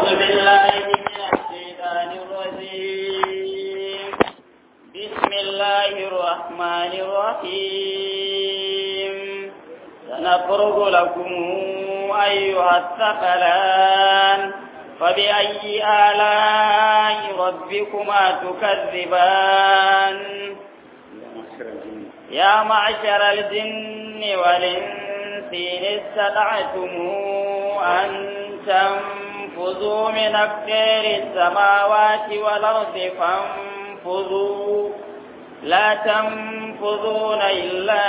أعوذ بالله من الشيطان الرجيم بسم الله الرحمن الرحيم سنفرغ لكم أيها الثقلان فبأي آلاء ربكما تكذبان يا معشر الجن والإنس إن استطعتم أن تنفذوا من أقدار السماوات والأرض فانفذوا لا تنفذون إلا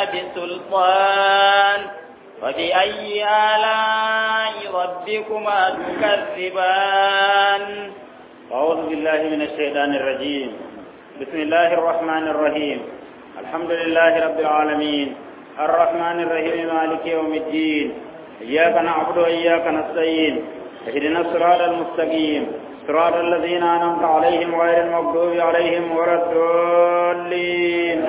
بسلطان فبأي آلاء ربكما تكذبان أعوذ بالله من الشيطان الرجيم بسم الله الرحمن الرحيم الحمد لله رب العالمين الرحمن الرحيم مالك يوم الدين إياك نعبد وإياك نستعين اهدنا الصراط المستقيم صراط الذين أنعمت عليهم غير المغضوب عليهم ولا الضالين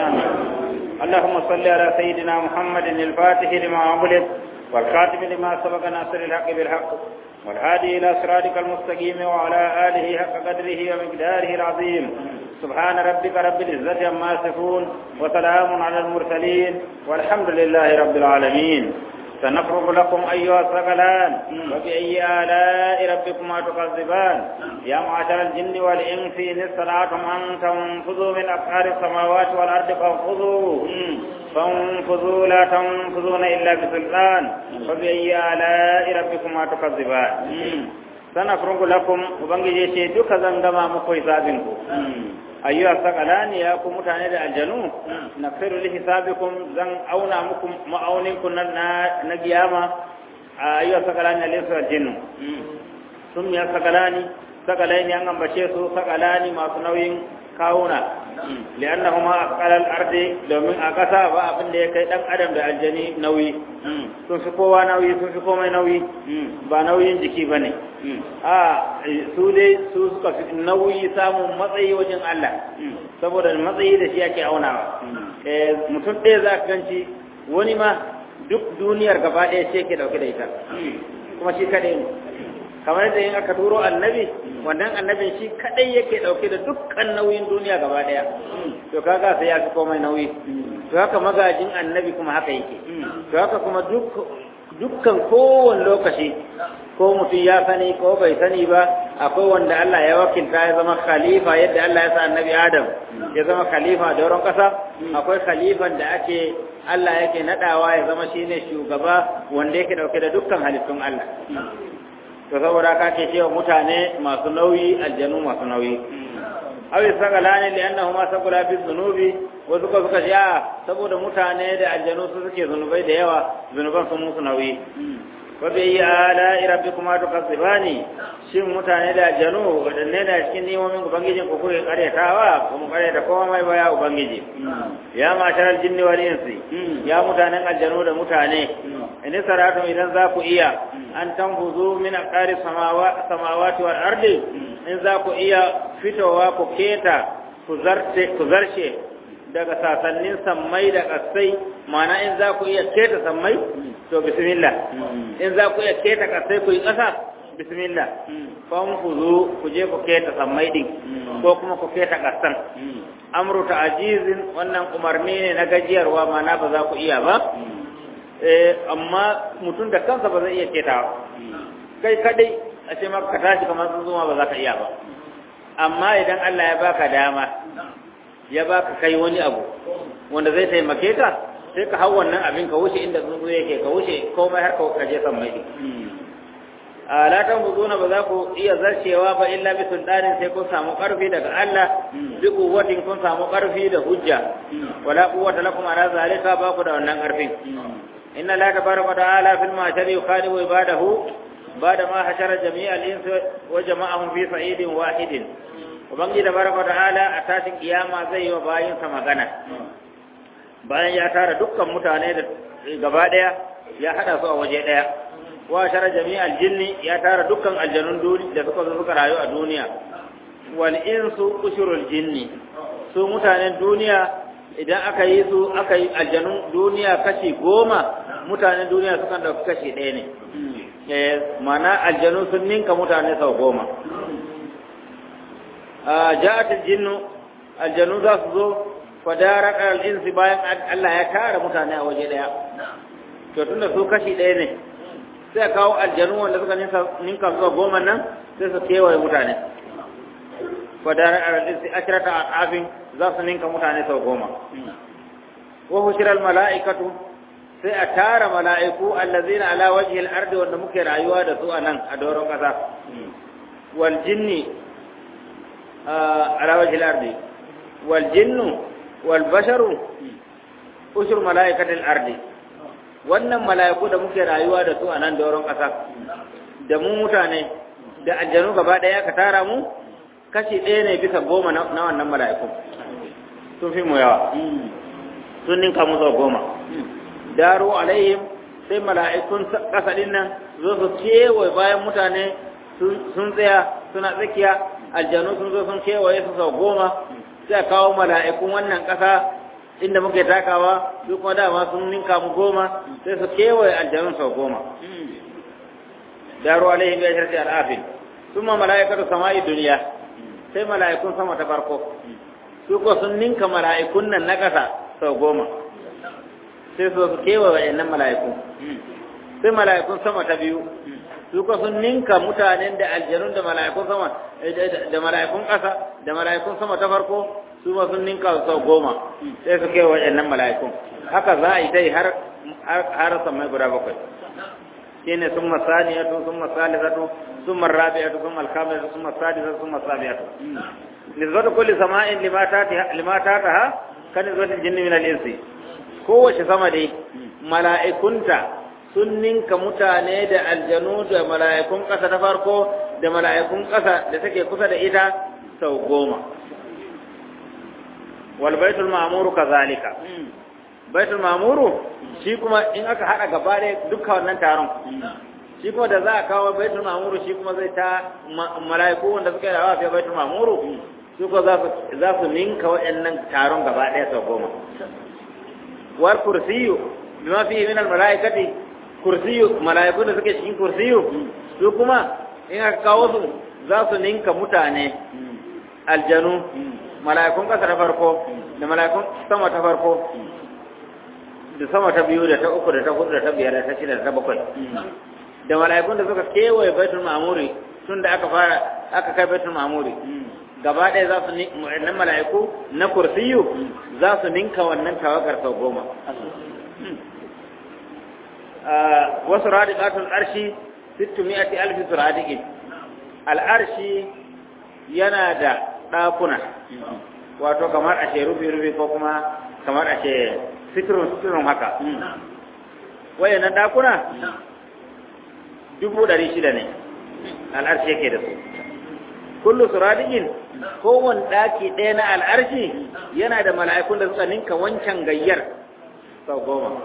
اللهم صل على سيدنا محمد الفاتح لما أغلق والخاتم لما سبق ناصر الحق بالحق والهادي إلى صراطك المستقيم وعلى آله حق قدره ومقداره العظيم سبحان ربك رب العزة عما يصفون وسلام على المرسلين والحمد لله رب العالمين سنفرغ لكم أيها الثقلان وبأي آلاء ربكما تكذبان يا معشر الجن والإنس إن استطعتم أن تنفذوا من أقطار السماوات والأرض فانفذوا فانفذوا لا تنفذون إلا بسلطان وبأي آلاء ربكما تكذبان سنفرغ لكم وبنجي شيء duka zan gama muku hisabinku ayyuha sakalani ya ku mutane da aljanu na firu li hisabikum zan auna muku ma'aunin ku na na giyama ayyuha sakalani alaysa jinnu sun ya sakalani sakalani an ambace su sakalani masu nauyin kawuna li'annahuma aqalal ardi domin a kasa ba abin da ya kai dan adam da aljani nauyi sun fi kowa nauyi sun fi komai nauyi ba nauyin jiki bane a su dai su suka fi nauyi samun matsayi wajen Allah saboda matsayi da shi ake aunawa mutum ɗaya za ka ganci wani ma duk duniyar gaba ɗaya ce ke dauke da ita kuma shi kaɗai ne kamar da yin aka turo annabi wannan annabin shi kadai yake dauke da dukkan nauyin duniya gaba daya to kaga sai ya fi komai nauyi to haka magajin annabi kuma haka yake to haka kuma duk dukkan kowane lokaci ko mutum ya sani ko bai sani ba akwai wanda Allah ya wakilta ya zama khalifa yadda Allah ya sa annabi Adam ya zama khalifa da wurin kasa akwai khalifan da ake Allah yake nadawa ya zama shine shugaba wanda yake dauke da dukkan halittun Allah to saboda ka ce cewa mutane masu nauyi aljanu masu nauyi awi sagalani li annahuma sagala fi dhunubi wa suka suka ce saboda mutane da aljanu su suke zunubai da yawa zunuban sun musu nauyi wa bi yi ala rabbikuma tukazzibani shin mutane da aljanu wadanne da cikin nemomin ubangijin ku kuke karyatawa ko mu karyata kowa mai baya ubangiji ya matar jinni wal insi ya mutanen aljanu da mutane in saratu idan za ku iya an tanfuzu min aqari samawati wal ardi in za ku iya fitowa ku keta ku zarte ku zarshe daga sasannin sammai da kasai mana in za ku iya keta sammai to bismillah in za ku iya keta kasai ku yi kasa bismillah fanfuzu ku je ku keta sammai din ko kuma ku keta kasan amru ta'jizin wannan umarni ne na gajiyarwa mana ba za ku iya ba amma mutum da kansa ba zai iya ketawa kai kadai a ce maka ka tashi kamar sun zuma ba za ka iya ba amma idan Allah ya baka dama ya baka kai wani abu wanda zai taimake ka sai ka hau wannan abin ka wuce inda tsuntsu yake ka wuce komai har ka je san mai a latan buzuna ba za ku iya zarcewa ba illa bi sultanin sai kun samu karfi daga Allah bi kuwatin kun samu karfi da hujja wala quwwata lakum ala zalika ba ku da wannan karfin إن الله تبارك وتعالى في المعشر يخالف عباده بعد ما حشر جميع الإنس وجمعهم في صعيد واحد وبنجي تبارك وتعالى أساس قيامة زي وباين سمغنى bayan ya tara dukkan mutane da gaba daya ya hada su a waje daya wa shara jami'al jinni ya tara dukkan aljanun duni da suka zo suka rayu a duniya wal insu ushurul jinni su mutanen duniya idan aka yi su aka yi aljanun duniya kashi goma mutanen duniya sukan ɗauki kashi ɗaya ne eh mana aljanu sun ninka mutane sau goma a ja'at aljinnu aljanu za su zo fadarat al-insi bayan Allah ya tara mutane a waje daya to tunda su kashi ɗaya ne sai kawo aljanu wanda suka ninka zuwa goma nan sai su kewaye mutane fadarar arzikin sai ashirata a afin za su ninka mutane sau goma wa hushirar mala'ikatu sai a tara mala'iku allazina ala wajhi al-ardi wanda muke rayuwa da su a nan a doron ƙasa wal jinni ala wajhi al-ardi wal jinnu wal basharu ushur mala'ikatil ardi wannan mala'iku da muke rayuwa da su a nan doron ƙasa da mu mutane da aljanu gaba ɗaya ka tara mu kashi ɗaya ne bisa goma na wannan mala'iku sun fi mu yawa sun ninka mu sau goma daro alaihim sai mala'ikun ƙasa ɗin nan zo su kewaye bayan mutane sun tsaya suna tsakiya aljanu sun zo sun kewaye su sau goma sai a kawo mala'ikun wannan ƙasa inda muke takawa su kuma dama sun ninka mu goma sai su kewaye aljanun sau goma daro alaihim bi ashrati al'afin thumma mala'ikatu sama'i duniya sai mala'ikun sama ta farko su ko sun ninka mala'ikun nan na ƙasa sau goma sai su su kewaye wayannan mala'iku sai mala'ikun sama ta biyu su ko sun ninka mutanen da aljanun da mala'ikun sama da mala'ikun ƙasa da mala'ikun sama ta farko su ma sun ninka sau goma sai su kewa waɗannan mala'ikun haka za a yi ta yi har samai guda bakwai shi ne sun masaniyatu sun masalisatu sun marrabi'atu sun alkamilatu sun masadisatu sun masabi'atu nisbatu kulli sama'in limata ta ha kan nisbatin jinni min al-insi kowace sama dai mala'ikunta sun ninka mutane da aljanu da mala'ikun ƙasa ta farko da mala'ikun ƙasa da take kusa da ita sau goma wal baitul ma'muru kazalika baitul ma'muru shi kuma in aka hada gaba da duka wannan taron shi kuma da za a kawo baitul ma'muru shi kuma zai ta mala'iku wanda suka yi rawa fi baitul ma'muru su ko za su za su ninka waɗannan taron gaba ɗaya sau goma war kursiyu bima fi min al mala'ikati kursiyu mala'iku da suke cikin kursiyu su kuma in aka kawo su za su ninka mutane aljanu mala'ikun ƙasa ta farko da mala'ikun sama ta farko da sama ta biyu da ta uku da ta hudu da ta biyar da ta shida da ta bakwai da mala'ikun da suka kewaye baitul ma'muri tun da aka fara aka kai baitul ma'muri gaba ɗaya za su nan mala'iku na kursiyu za su ninka wannan tawagar sau goma wasu radiqatul arshi sittu mi'ati alfi suradiqin al'arshi yana da ɗakuna wato kamar ashe rufi-rufi ko kuma kamar ashe sitirun haka wayannan ɗakuna dubu ɗari shida ne al'arshi yake da su kullu suradiqin kowane ɗaki ɗaya na al'arshi yana da mala'ikun da suka ninka wancan gayyar sau goma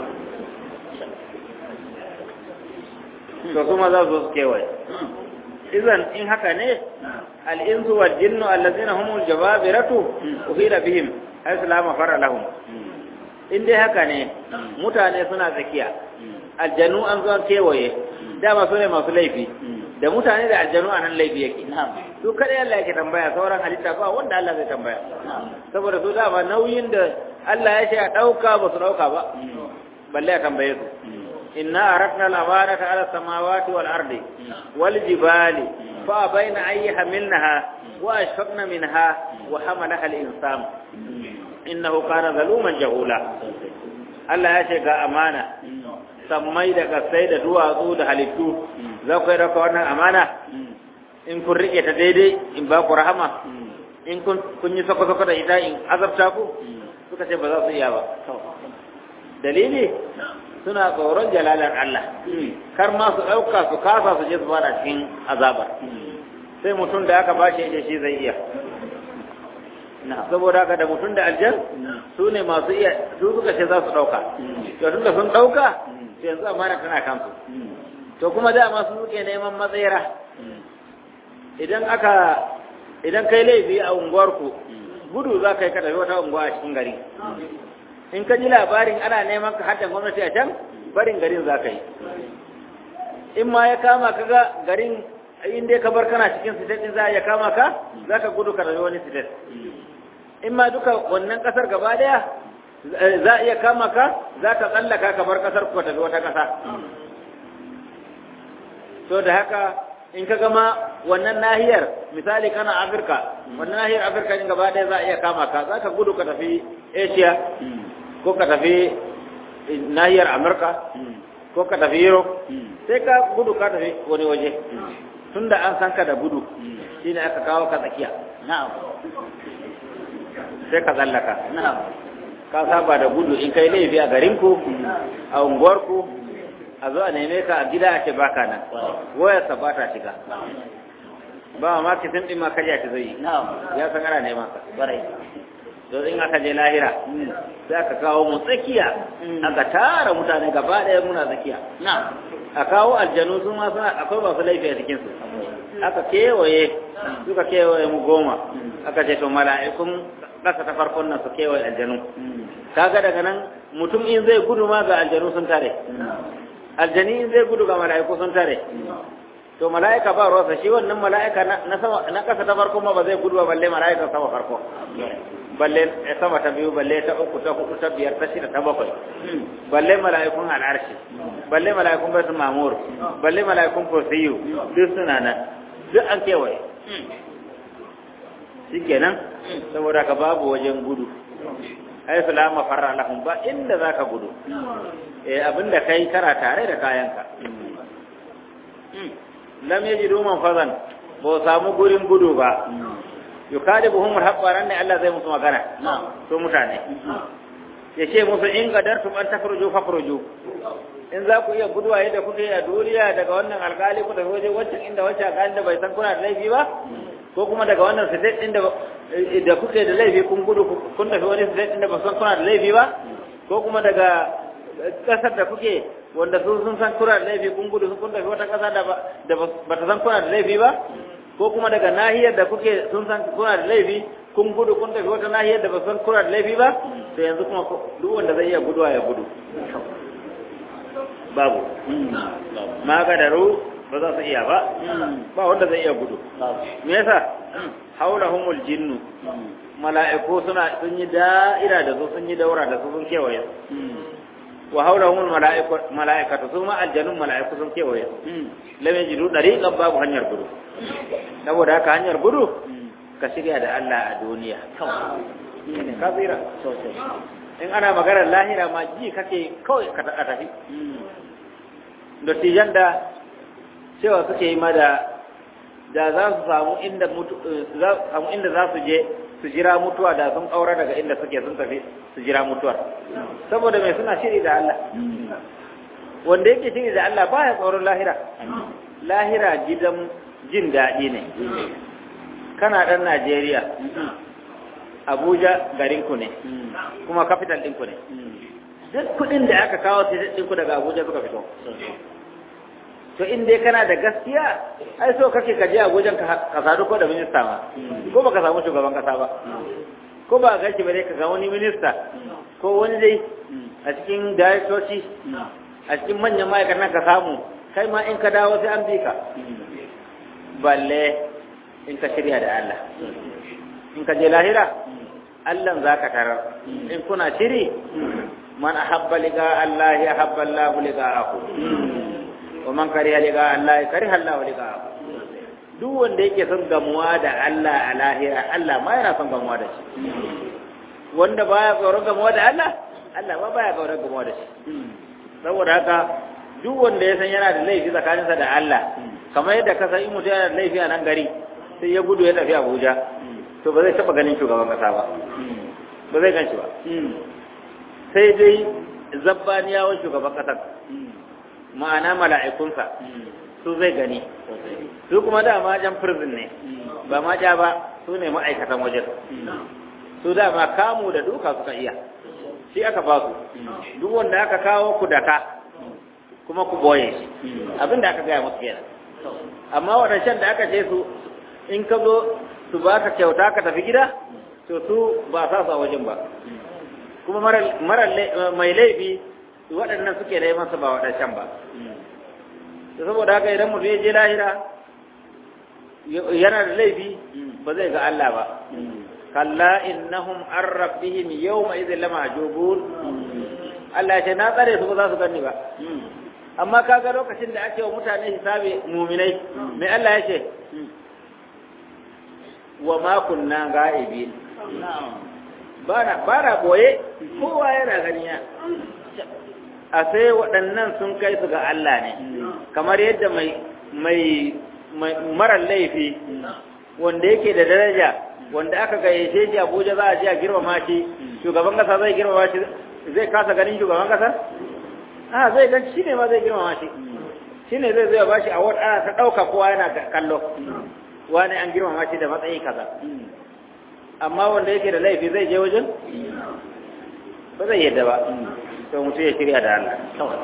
to kuma za su kewaye idan in haka ne al'insu wal jinnu allazina humul jababiratu uhila bihim haythu la mafara lahum in dai haka ne mutane suna tsakiya aljanu an zo kewaye dama su ne masu laifi da mutane da aljanu a nan laifi yake su kadai Allah yake tambaya sauran halitta ba wanda Allah zai tambaya saboda su dama nauyin da Allah ya ce a dauka ba su dauka ba balle a tambaye su inna aratna al-amanata ala samawati wal ardi wal jibali fa bayna ay hamilnaha wa ashfaqna minha wa hamalaha al-insan innahu kana zaluman jahula Allah ya ce ga amana sammai da kasai da duwatsu da halittu za ku yi raka wannan amana in kun rike ta daidai in ba ku rahama in kun yi sako-sako da ita in azabta ku suka ce ba za su iya ba dalili suna tsoron jalalar Allah kar ma su ɗauka su kasa su je su fara cikin azabar sai mutum da aka ba shi ya shi zai iya saboda haka da mutum da aljan su ne masu iya su suka ce za su ɗauka to tun da sun ɗauka sai yanzu amana tana kansu to kuma dama su suke neman matsayira idan aka idan kai laifi a unguwarku gudu za ka yi ka tafi wata unguwa a cikin gari in ka ji labarin ana neman ka haddan gwamnati a can barin garin za ka yi in ma ya kama ka ga garin in dai ka bar kana cikin state din za ya kama ka za ka gudu ka rayu wani state in ma duka wannan kasar gaba daya za a iya kama ka za ka tsallaka ka bar kasar ku tafi wata kasa to da haka in ka gama wannan nahiyar misali kana afirka wannan nahiyar afirka din gaba daya za a iya kama ka za ka gudu ka tafi asia ko ka tafi nahiyar amurka ko ka tafi europe sai ka gudu ka tafi wani waje tunda an san ka da gudu shine aka kawo ka tsakiya na'am sai ka tsallaka na'am ka saba da gudu in kai laifi a garinku a unguwarku a zo a neme ka a gida a ce baka nan wayarsa ba ta shiga ba ma kitin din ma karya ta zai na'am ya san ana neman ka barai to in aka je lahira sai aka kawo mu tsakiya aka tara mutane gaba ɗaya muna tsakiya na'am a kawo aljanu su ma suna akwai masu laifi a cikin su aka kewaye suka kewaye mu goma aka ce to mala'ikun ƙasa ta farkon nan su kewaye aljanu kaga daga nan mutum in zai gudu ma ga aljanu sun tare aljani in zai gudu ga mala'iku sun tare to mala'ika ba ruwansa shi wannan mala'ika na sama na ƙasa ta farko ma ba zai gudu ba balle mala'ika sama farko balle sama ta biyu balle ta uku ta hudu ta biyar ta shida ta bakwai balle mala'ikun al'arshi balle mala'ikun baitul mamur balle mala'ikun kursiyu duk suna nan duk an kewaye shikenan saboda ka babu wajen gudu ai salama farra lahum ba inda zaka gudu eh abinda kai kara tare da kayanka lam yajidu man fazan ba samu gurin gudu ba yukadibuhum habbaran ne Allah zai musu magana to mutane ya ce musu in qadartum an takhruju fakhruju in za ku iya guduwa yadda kuke a duniya daga wannan alkali ku tafi waje wancan inda wancan alkali da bai san kuna da laifi ba ko kuma daga wannan state din da da kuke da laifi kun gudu kun tafi wani state din da ba san kuna da laifi ba ko kuma daga kasar da kuke wanda sun sun san kuna da laifi kun gudu kun tafi wata kasa da ba ta san kuna da laifi ba ko kuma daga nahiyar da kuke sun san kuna da laifi kun gudu kun tafi wata nahiyar da ba san kuna da laifi ba to yanzu kuma duk wanda zai iya guduwa ya gudu babu ma gadaru ba za su iya ba ba wanda zai iya gudu me yasa haulahumul jinnu mala'iku suna sun yi da'ira da su sun yi daura da su sun kewaye wa haulahumul mala'ikatu su ma aljanun mala'iku sun kewaye lam yajidu dariqan babu hanyar gudu saboda haka hanyar gudu ka shirya da Allah a duniya ne ka tsira sosai in ana maganar lahira ma ji kake kawai ka tafi dattijan da cewa suke yi ma da da za su samu inda mutu za su samu inda za su je su jira mutuwa da sun aura daga inda suke sun tafi su jira mutuwar saboda mai suna shiri da Allah wanda yake shiri da Allah baya tsoron lahira lahira gidan jin daɗi ne kana ɗan Najeriya Abuja garinku ne kuma capital ɗinku ne duk kuɗin da aka kawo sai ɗinku daga Abuja suka fito to in dai kana da gaskiya ai so kake ka je Abuja ka sadu ko da minista ma ko baka samu shugaban kasa ba ko ba gashi bare ka ga wani minista ko wani dai a cikin daraktoci a cikin manyan ma'aikatan ka samu kai ma in ka dawo sai an bi ka balle in ka shirya da Allah in ka je lahira Allah za ka tarar in kuna shiri man ahabba liga Allah ya habba Allah liga'ahu wa man kariha liga Allah kariha Allah liga'ahu duk wanda yake son gamuwa da Allah a lahira Allah ma yana son gamuwa da shi wanda baya tsoron gamuwa da Allah Allah ma baya tsoron gamuwa da shi saboda haka duk wanda ya san yana da laifi tsakaninsa da Allah kamar yadda ka san in mutum yana da laifi a nan gari sai ya gudu ya tafi Abuja to ba zai taba ganin shugaban kasa ba ba zai gan shi ba sai dai zabbaniyawan shugaban kasar ma'ana mala'ikunsa su zai gani su kuma dama jan prison ne ba ma ja ba su ne ma'aikatan wajen su dama kamu da duka suka iya shi aka ba su duk wanda aka kawo ku daka kuma ku boye shi abin da aka gaya musu kenan amma waɗancan da aka ce su in ka zo su ba ka kyauta ka tafi gida to su ba sa su a wajen ba kuma mara mai laifi waɗannan suke da masa ba waɗancan ba saboda haka idan mutum ya je lahira yana da laifi ba zai ga Allah ba kalla innahum an rabbihim yawma idhin lamahjubun Allah ya ce na tsare su ba za su gani ba amma kaga lokacin da ake wa mutane hisabi muminai mai Allah ya ce wa ma kunna ga'ibin bana bana boye kowa yana ganiya a sai waɗannan sun kai su ga Allah ne kamar yadda mai mai marar laifi wanda yake da daraja wanda aka gayyace shi Abuja za a je a girmama shi shugaban kasa zai girmama shi zai kasa ganin shugaban kasa a zai gan shi ne ma zai girmama shi shi ne zai zai ba shi a wata ana ta ɗauka kowa yana kallo wani an girmama shi da matsayi kaza amma wanda yake da laifi zai je wajen ba zai yadda ba to mutum ya shirya da Allah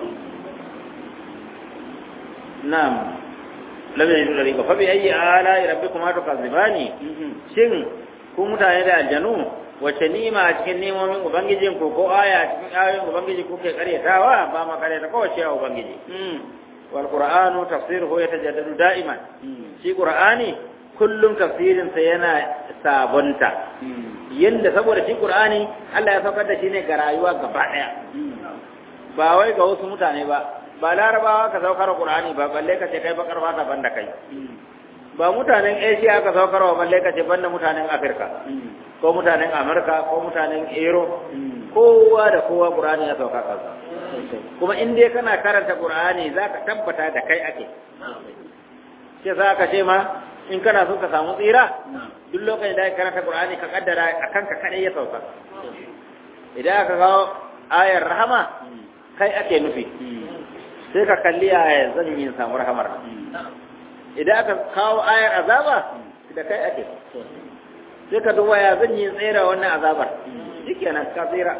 na'am lam yajidu dariqa fa bi ayyi ala rabbikuma tukazibani shin ku mutane da aljanu wace nima a cikin nemomin ubangijin ku ko aya a cikin ayoyin ubangiji kuke karyatawa ba ma karyata kowace a ubangiji wal qur'anu tafsiruhu yatajaddadu da'iman shi qur'ani kullum tafsirin sa yana sabonta yanda saboda shi qur'ani Allah ya saukar da shi ne ga rayuwa gaba daya ba wai ga wasu mutane ba ba larabawa ka saukar qur'ani ba balle ka ce kai bakar fata banda kai ba mutanen asia ka saukar wa balle ka ce banda mutanen afirka ko mutanen amurka ko mutanen ero kowa da kowa qur'ani ya sauka kansa kuma in dai kana karanta qur'ani zaka tabbata da kai ake sai za ka ce ma in kana so ka samu tsira duk lokacin da ka karanta qur'ani ka kaddara akan ka kadai ya sauka idan aka kawo ayar rahama kai ake nufi sai ka kalli ayar zan yi samu rahamar idan aka kawo ayar azaba da kai ake sai ka duba ya zan yi tsira wannan azabar shikenan ka tsira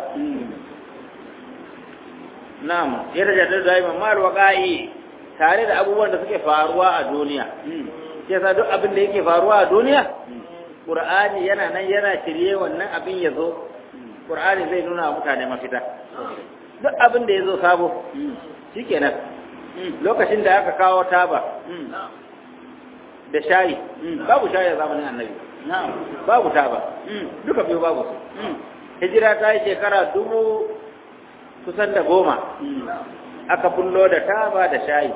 na'am yadda da daiman mal waqa'i tare da abubuwan da suke faruwa a duniya sai sa duk abin da yake faruwa a duniya qur'ani yana nan yana shirye wannan abin ya zo qur'ani zai nuna wa mutane mafita duk abin da ya zo sabo shikenan lokacin da aka kawo taba da shayi babu shayi a zamanin annabi babu taba duka biyu babu su hijira ta yi shekara dubu kusan da goma aka bullo da taba da shayi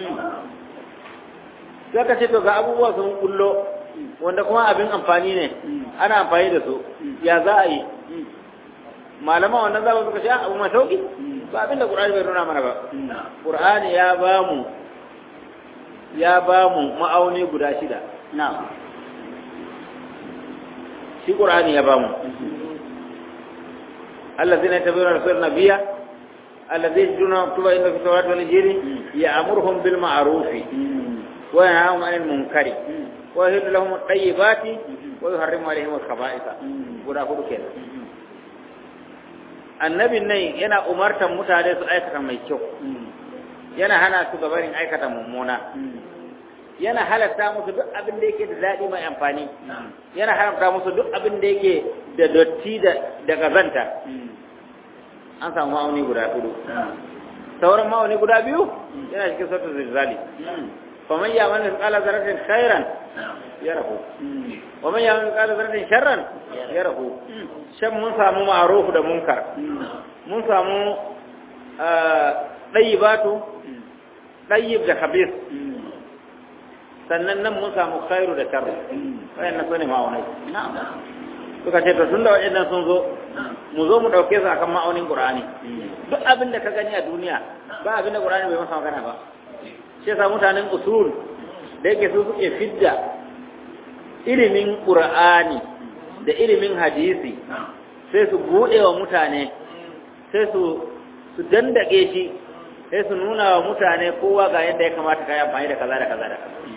sai ka ce to ga abubuwa sun bullo wanda kuma abin amfani ne ana amfani da su ya za a yi malaman wannan za suka ce abu mai sauki ba abin da ƙur'ani bai nuna mana ba ƙur'ani ya ba mu ya ba mu ma'auni guda shida shi ƙur'ani ya ba mu الذين يتبعون رسول النبي الذي يجدون مكتوبا إن في التوراة والإنجيل يأمرهم بالمعروف وينهاهم عن المنكر ويهل لهم الطيبات ويحرم عليهم الخبائث guda hudu kenan annabin nan yana umartan mutane su aikata mai kyau yana hana su gabarin aikata mummuna yana halatta musu duk abin da yake da daɗi mai amfani yana haramta musu duk abin da yake da dotti da gazanta an samu ma'auni guda hudu sauran ma'auni guda biyu yana cikin sautin zilzali faman ya mani kala zaratin khairan ya rahu waman ya mani kala zaratin sharran ya rahu shan mun samu ma'arufu da munkar mun samu ɗayyibatu ɗayyib da khabis sannan nan mun samu khairu da sharru wayannan sune ma'aunai suka ce to tun da waɗannan sun zo mu zo mu ɗauke su akan ma'aunin qur'ani duk abin da ka gani a duniya ba abin da qur'ani bai masa magana ba shi yasa mutanen usul da yake su suke fidda ilimin qur'ani da ilimin hadisi sai su buɗe wa mutane sai su su dandake shi sai su nuna wa mutane kowa ga yadda ya kamata ka yi amfani da kaza da kaza da kaza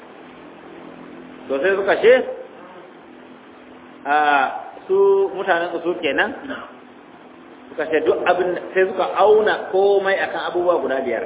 to sai suka ce a su mutanen usul kenan suka ce duk abin sai suka auna komai akan abubuwa guda biyar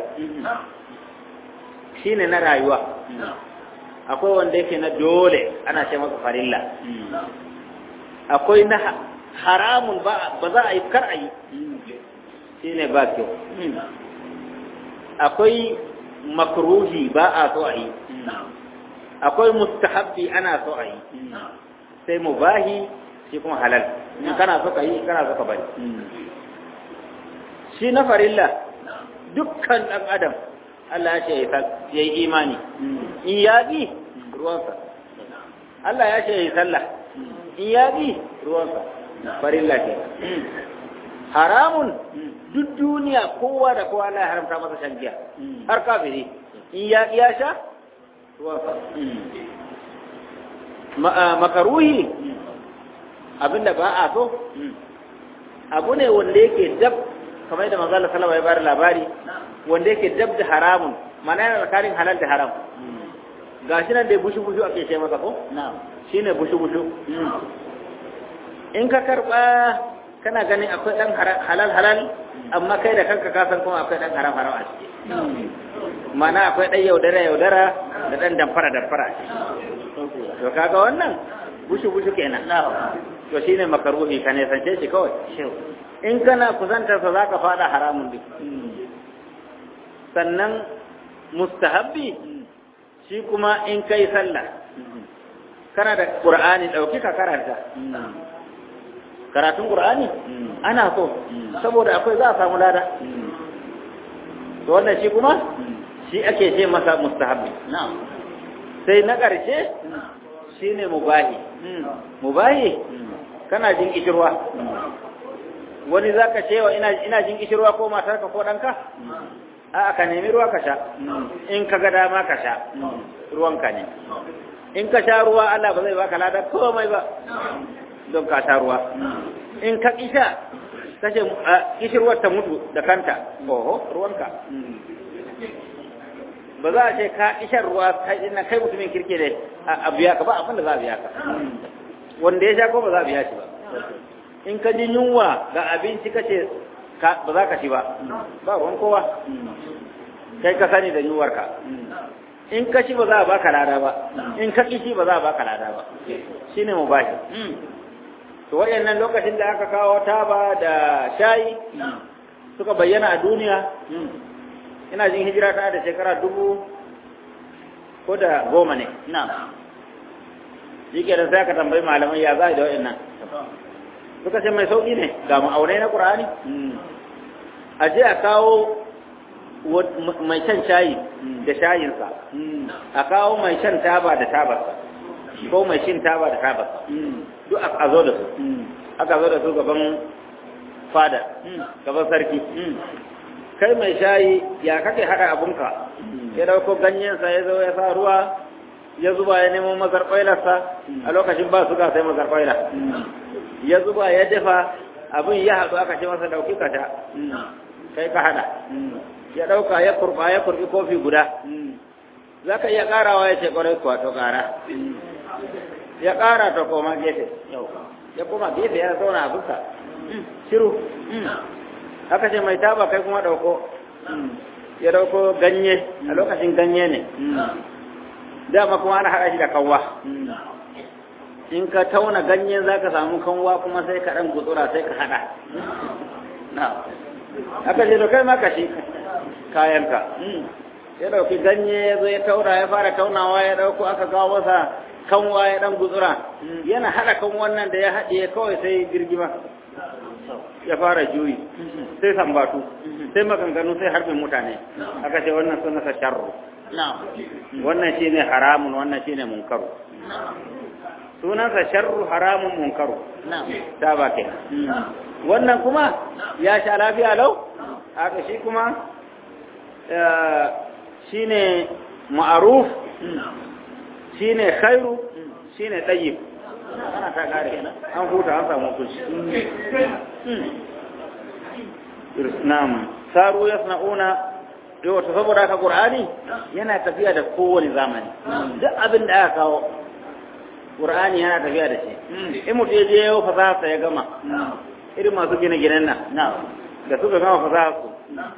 shine na rayuwa akwai wanda yake na dole ana ce masa farilla akwai na haramun ba za a yi kar a yi shine ba kyau akwai makruhi ba a so a yi akwai mustahabbi ana so a yi sai mubahi shi kuma halal in kana so ka yi kana so ka bari shi na farilla dukkan ɗan adam Allah ya ce ya yi imani in ya bi ruwansa Allah ya ce ya yi sallah in ya bi ruwansa farilla ke haramun duk duniya kowa da kowa Allah ya haramta masa shan giya har kafiri in ya ya sha ruwansa makaruhi abinda ba a so abu ne wanda yake dab kamar yadda manzo Allah sallallahu alaihi wasallam ya labari wanda yake dab da haramun mana yana tsakanin halal da haram gashi nan dai bushu bushu ake ce masa ko shine bushu bushu in ka karba kana ganin akwai dan halal halal amma kai da kanka ka san kuma akwai dan haram haram a ciki mana akwai dan yaudara yaudara da dan damfara damfara to kaga wannan bushu bushu kenan to shine makaruhi ka ne sance shi kawai in kana kusantar sa zaka fada haramun duk sannan mustahabbi shi kuma in kai sallah kana da qur'ani dauki ka karanta karatun qur'ani ana so saboda akwai za a samu lada to wannan shi kuma shi ake ce masa mustahabbi sai na ƙarshe shine mubahi mubahi kana jin kishirwa wani za ka cewa ina jin kishirwa ko matarka ko ɗanka a ka nemi ruwa ka sha in ka ga dama ka sha ruwanka ne in ka sha ruwa Allah ba zai baka lada komai ba don ka sha ruwa in ka kisha kace kishirwar ta mutu da kanta oho ruwanka ba za a ce ka ishar ruwa kai ina kai mutumin kirke ne a biya ka ba abin da za a biya ka wanda ya sha ko ba za a biya shi ba in ka ji yunwa ga abinci ka ce ba za ka ci ba ba ruwan kowa kai ka sani da yunwarka in ka ci ba za a baka lada ba in ka ƙi ci ba za a baka lada ba shine mu bashi to waɗannan lokacin da aka kawo taba da shayi suka bayyana a duniya ina jin hijira ta da shekara dubu ko da goma ne shi ke da sai aka tambayi malamai ya za a da waɗannan suka ce mai sauƙi ne ga ma'aunai na ƙur'ani a je a kawo mai shan shayi da shayinsa a kawo mai shan taba da tabarsa ko mai shin taba da tabarsa duk a zo da su aka zo da su gaban fada gaban sarki kai mai shayi ya kake haɗa abunka ya dauko ganyensa ya zo ya sa ruwa ya zuba ya nemo mazarƙwailarsa a lokacin ba su ga sai mazarƙwaila ya zuba ya dafa abin ya haɗu aka ce masa ɗauki ka sha kai ka haɗa ya ɗauka ya kurɓa ya kurɓi kofi guda za ka iya ƙarawa ya ce ƙwarai kuwa to ƙara ya ƙara ta koma gefe ya koma gefe ya zauna abinsa shiru aka ce mai taba kai kuma ɗauko ya ɗauko ganye a lokacin ganye ne dama kuma ana haɗa shi da kawwa in ka tauna ganyen za ka samu kanwa kuma sai ka ɗan gutsura sai ka haɗa aka ce to kai ma ka shi kayanka ya ɗauki ganye ya zo ya taura ya fara taunawa ya ɗauko aka kawo masa kanwa ya ɗan gutsura yana haɗa kan wannan da ya haɗe kawai sai girgima ya fara juyi sai sambatu sai maganganu sai harbin mutane aka ce wannan suna sa sharru wannan shine haramun wannan shine munkaru sunansa sharru haramun munkaru ta ba ke wannan kuma ya sha lafiya lau haka shi kuma shine ma'aruf shine khairu shine tayyib ana ta kare an huta an samu kushi na'am saru yasna'una yau ta saboda haka qur'ani yana tafiya da kowane zamani duk abin da aka kawo qur'ani yana tafiya da shi in mutum ya je yau fasaha ya gama irin masu gine ginen nan da suka gama fasaha su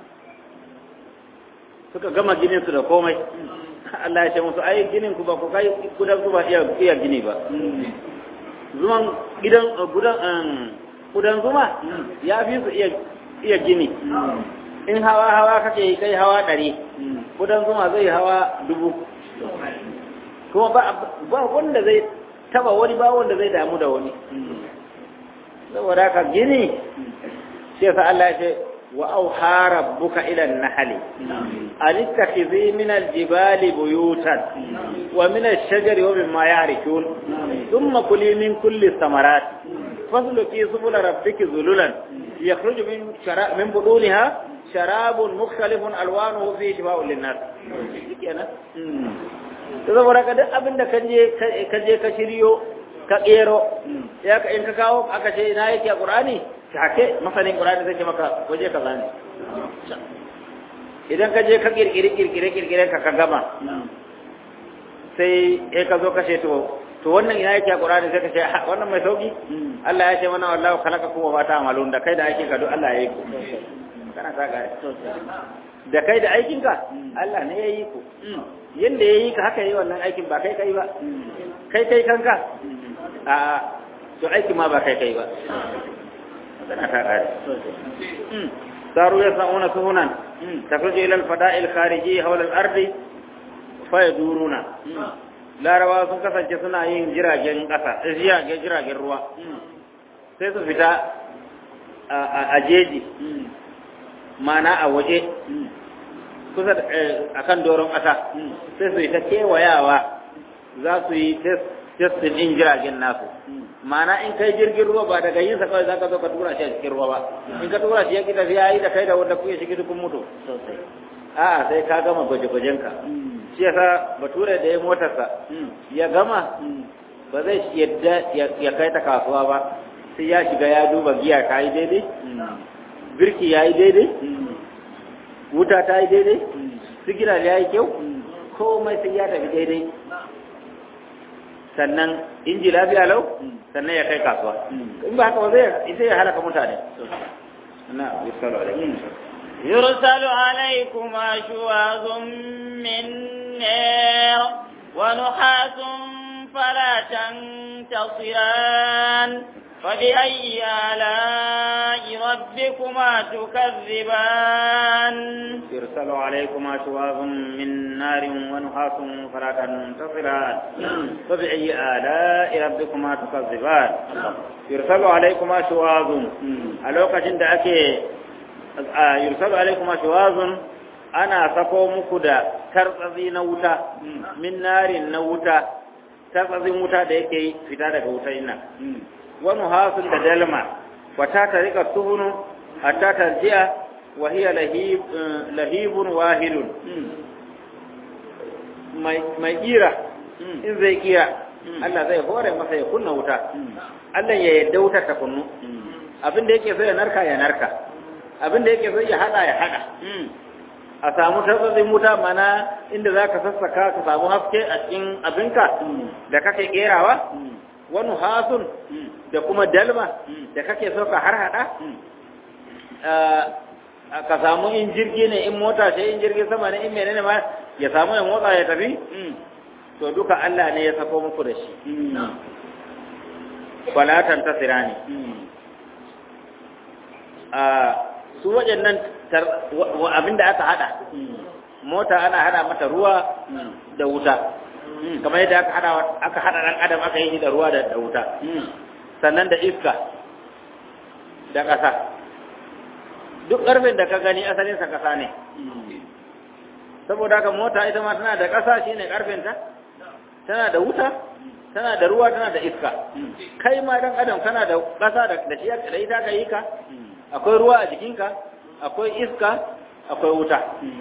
suka gama ginin su da komai Allah ya ce musu ai ginin ku ba ku kai kudan su ba iya iya gini ba zuman gidan gudan kudan zuma ya fi su iya iya gini in hawa hawa kake yi kai hawa ɗari kudan zuma zai hawa dubu kuma ba wanda zai taba wani ba wanda zai damu da wani saboda haka gini shi yasa Allah ya ce wa auha rabbuka ila an-nahli an ittakhidhi min al-jibali buyutan wa min ash-shajari wa mimma ya'rifun thumma kuli min kulli thamarat fasluki subul rabbiki zululan yakhruju min shara min buduniha sharabun mukhtalifun alwanuhu fi shifaa'un lin-nas kenan to saboda ka duk abin da ka je ka je ka shiryo ka kero ya ka in ka kawo aka ce ina yake a qur'ani take masanin qur'ani zai ce maka waje ka zane idan ka je ka kirkire kirkire kirkire ka ka gama sai eh ka zo ka ce to to wannan ina yake a qur'ani sai ka ce wannan mai sauki Allah ya ce mana wallahu khalaqakum wa ma ta'malun da kai da aikin ka duk Allah ya yi ku kana ta gare da kai da aikinka Allah ne ya yi ku yadda ya yi ka haka yi wannan aikin ba kai kai ba kai kai kanka a to aiki ma ba kai kai ba tana ta kare saru ya sa'una suhunan takhruju ila al-fada'il khariji hawla al-ardi fa yaduruna larawa sun kasance suna yin jiragen kasa jiragen jiragen ruwa sai su fita a jeji mana a waje kusa a kan doron ƙasa sai su yi ta kewayawa za su yi testin ɗin jiragen nasu mana in kai jirgin ruwa ba daga yinsa kawai za ka zo ka tura shi a cikin ruwa ba in ka tura shi ya kita ya yi da kai da wanda kuke shigi dukkan mutu a'a sai ka gama gwaje-gwajenka shi yasa bature da ya motarsa ya gama ba zai yadda ya kai ta kasuwa ba sai ya shiga ya duba giya ta yi daidai birki ya yi daidai wuta ta yi daidai sigiral ya yi kyau komai sai ya tafi daidai sannan inji lafiya lau sannan ya kai kasuwa in ba haka ba zai sai ya halaka mutane na yusalu alaikum يرسل عليكما شواظ من نار ونحاس فلا تنتصران فبأي آلاء ربكما تكذبان يرسل عليكما شواظ من نار ونحاس فلا تنتصران فبأي آلاء ربكما تكذبان يرسل عليكما شواظ ألوك جند أكي يرسل عليكما شواظ أنا سكو مكدا ترتضي نوتا من نار نوتا ترتضي موتا ديكي فتادة وتا wani hasun da dalma wata ta rika tuhunu hatta tarji'a wa hiya lahibun wahidun mai kira in zai kira Allah zai hore masa ya kunna wuta Allah ya yadda wutar ta kunnu abin da yake so ya narka ya narka abin da yake so ya hada ya hada a samu tabbazin wuta mana inda za ka sassaka ka samu haske a cikin abinka da kake kerawa wani hasun da kuma dalma da kake so ka har hada ka samu in jirgi ne in mota ce in jirgin sama ne in menene ma ya samu ya motsa ya tafi to duka Allah ne ya sako muku da shi falatan tasira ne su waɗannan abinda aka hada mota ana hada mata ruwa da wuta kamar yadda aka hada aka hada dan adam aka yi da ruwa da wuta sannan da iska da ƙasa duk ƙarfin da ka gani asalin sa ƙasa ne saboda haka mota ita ma tana da ƙasa shine ƙarfinta tana da wuta tana da ruwa tana da iska kai ma dan adam kana da ƙasa da shi da ita ka yi ka akwai ruwa a jikinka akwai iska akwai wuta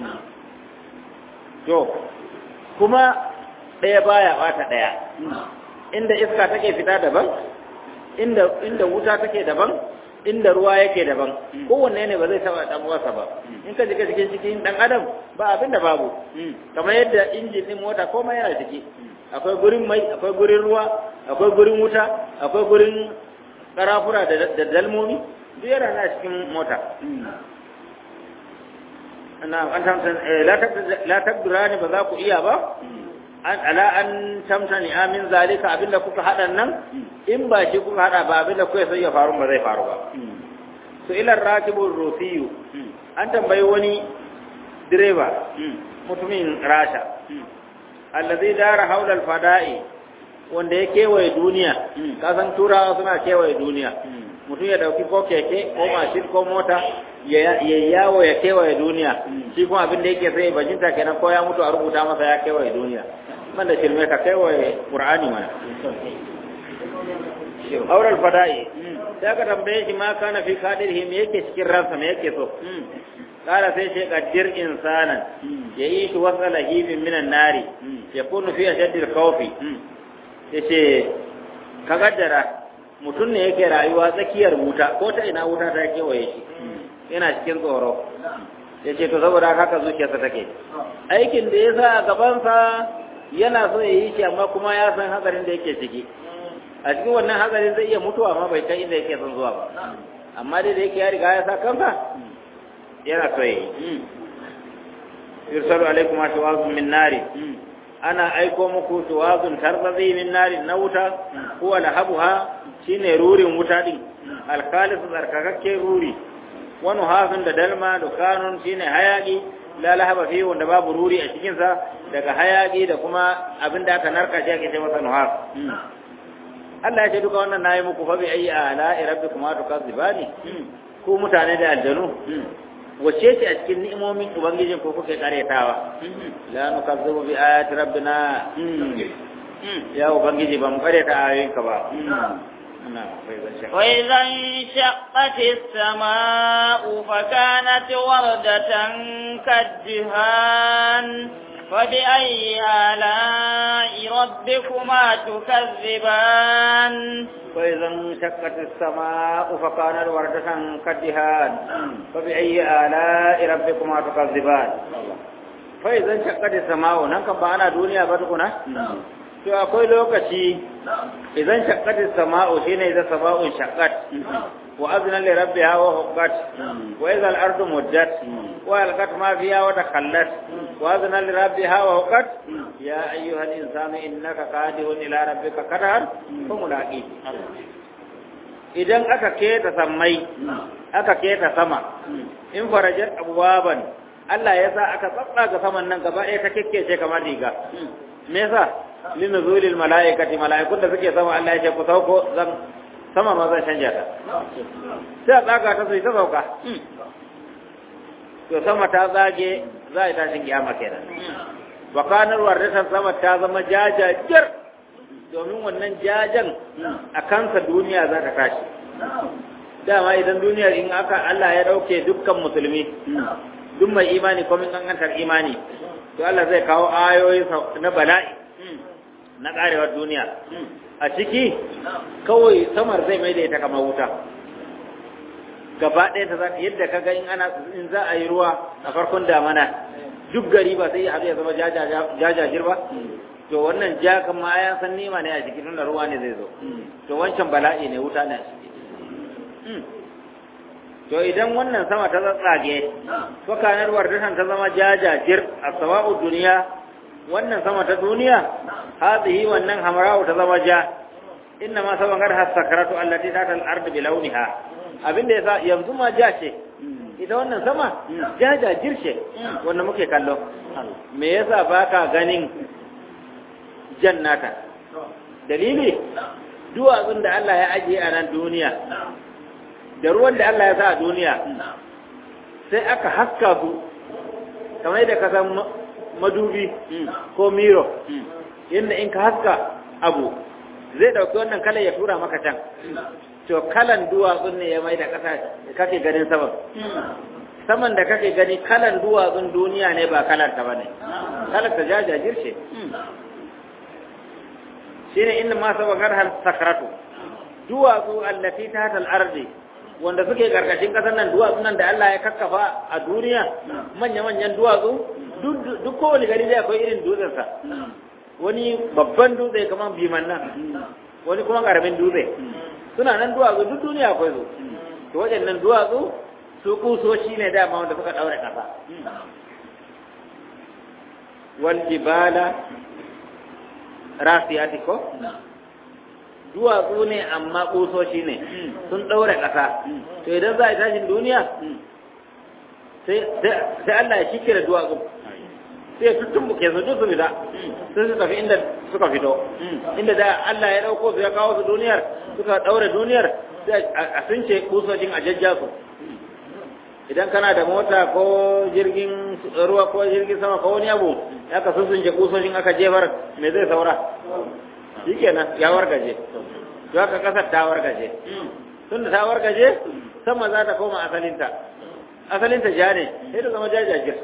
to kuma ɗaya baya bata ɗaya inda iska take fita daban inda inda wuta take daban inda ruwa yake daban kowanne ne ba zai taba dan uwarsa ba in ka jika cikin cikin dan adam ba abin da babu kamar yadda injin din mota komai yana ciki akwai gurin mai akwai gurin ruwa akwai gurin wuta akwai gurin karafura da dalmomi duk yana na cikin mota na an tamtan la takdurani ba za ku iya ba an ala an tamtani amin zalika abinda kuka hada nan in ba shi kuka hada ba abinda kuka sai ya faru ba zai faru ba su ila rakibur rusiyu an tambayi wani direba mutumin rasha allazi dara haula alfada'i wanda ya kewaye duniya kasan turawa suna kewaye duniya mutum ya dauki ko keke ko mashin ko mota ya yawo ya kewaye duniya shi kuma abin da yake sai bajinta kenan ko ya mutu a rubuta masa ya kewaye duniya man da shirme ka kewaye qur'ani mana aural fada'i sai ka tambaye shi ma kana fi kadirhi me yake cikin ransa me yake so kala sai shi kaddir insanan ya yi shi wasa lahibin minan nari ya kunu fi ashaddil khawfi yace ka gaddara mutum ne yake rayuwa tsakiyar wuta ko ta ina wuta ta kewaye shi yana cikin tsoro yace to saboda haka zuciyarsa take aikin da ya sa a gabansa yana so ya yi shi amma kuma ya san hatsarin da yake ciki a cikin wannan hatsarin zai iya mutuwa amma bai kai inda yake son zuwa ba amma dai da yake ya riga ya sa kansa yana so yi yursalu alaikum ashwazun min nari ana aiko muku shuwazun tarzazi min nari na wuta huwa lahabuha shine rurin wuta din alkhalis tsarkakakke ruri wani hafin da dalma dukanun shine hayaki la lahaba fi wanda babu ruri a cikin sa daga hayaki da kuma abin da aka narka shi ake ce masa nuhaf Allah ya ce duka wannan nayi muku fa bi ayi ala rabbikuma tukazibani ku mutane da aljanu wace ce a cikin ni'imomin ubangijin ko kuke karyatawa la nukazzibu bi ayati rabbina ya ubangiji ba mu karyata ayoyinka ba وإذا انشقت السماء فكانت وردة كالدهان فبأي آلاء ربكما تكذبان وإذا انشقت السماء فكانت وردة كالدهان فبأي آلاء ربكما تكذبان فإذا انشقت السماء نكم بانا دنيا بدكنا to akwai lokaci idan shaqqatis sama'u shine idan sama'un shaqqat wa azna li rabbiha wa huqqat wa idha al-ardu muddat wa alqat ma fiha wa takhallat wa azna li rabbiha wa huqqat ya ayyuha al-insanu innaka qadihun ila rabbika qadar fa mulaqi idan aka keta sammai aka keta sama in farajat abwaban Allah ya sa aka tsatsaga saman nan gaba ɗaya ta kekkece kamar riga me yasa linuzulil mala'ikati mala'ikun da suke sama Allah ya ce ku sauko zan sama ma zan canja ta sai a tsaga ta sai ta sauka to sama ta zage za a yi tashin kiyama kenan wa kanar wardatan sama ta zama jajajir domin wannan jajan a kansa duniya za ta tashi dama idan duniyar in aka Allah ya dauke dukkan musulmi duk mai imani ko min kankantar imani to Allah zai kawo ayoyi na bala'i na karewar duniya a ciki kawai samar zai mai da ita kamar wuta gaba ɗaya ta zaka yadda ka ga in ana in za a yi ruwa a farkon damana duk gari ba sai abu ya zama jajajir ba to wannan ja kan ma ya san nima ne a ciki tunda ruwa ne zai zo to wancan bala'i ne wuta ne a ciki to idan wannan sama ta tsatsage to kanar wardatan ta zama jajajir a sawa'u duniya wannan sama ta duniya hadhihi wannan hamra'u ta zama ja inna ma saban gar hasakaratu allati ta al ard bi launiha abinda yasa yanzu ma ja ce ita wannan sama jajajir ce wanda muke kallo me yasa baka ganin jannata dalili duwatsun da Allah ya ajiye a nan duniya da ruwan da Allah ya sa a duniya sai aka haska su kamar yadda ka san madubi ko miro yadda in ka haska abu zai dauki wannan kalan ya tura maka can to kalan duwatsun ne ya mai da ƙasa kake ganin saman saman da kake gani kalan duwatsun duniya ne ba kalar ta bane kalar ta jajajir ce shine inda ma sabagar har sakratu duwatsu allati tahta al-ardi wanda suke karkashin kasar nan duwatsu nan da Allah ya kakkafa a duniya manya-manyan duwatsu duk kowane gari zai akwai irin dutsensa wani babban dutse kamar biman nan wani kuma karamin dutse suna nan duwatsu duk duniya akwai su to waɗannan duwatsu su kusoshi ne dama wanda suka ɗaure ƙasa wal jibala rasiyati ko duwatsu ne amma kusoshi ne sun ɗaure ƙasa to idan za a yi tashin duniya sai sai Allah ya shike da duwatsu sai tutun buke su duk su fita sai su tafi inda suka fito inda da Allah ya dauko su ya kawo su duniyar suka daure duniyar sai a sunce kusojin a jajja su idan kana da mota ko jirgin ruwa ko jirgin sama ko wani abu ya ka sunce kusojin aka jefar me zai saura shikenan ya wargaje to haka kasar ta wargaje tunda ta wargaje sama za ta koma asalinta asalinta ja ne sai ta zama jajajir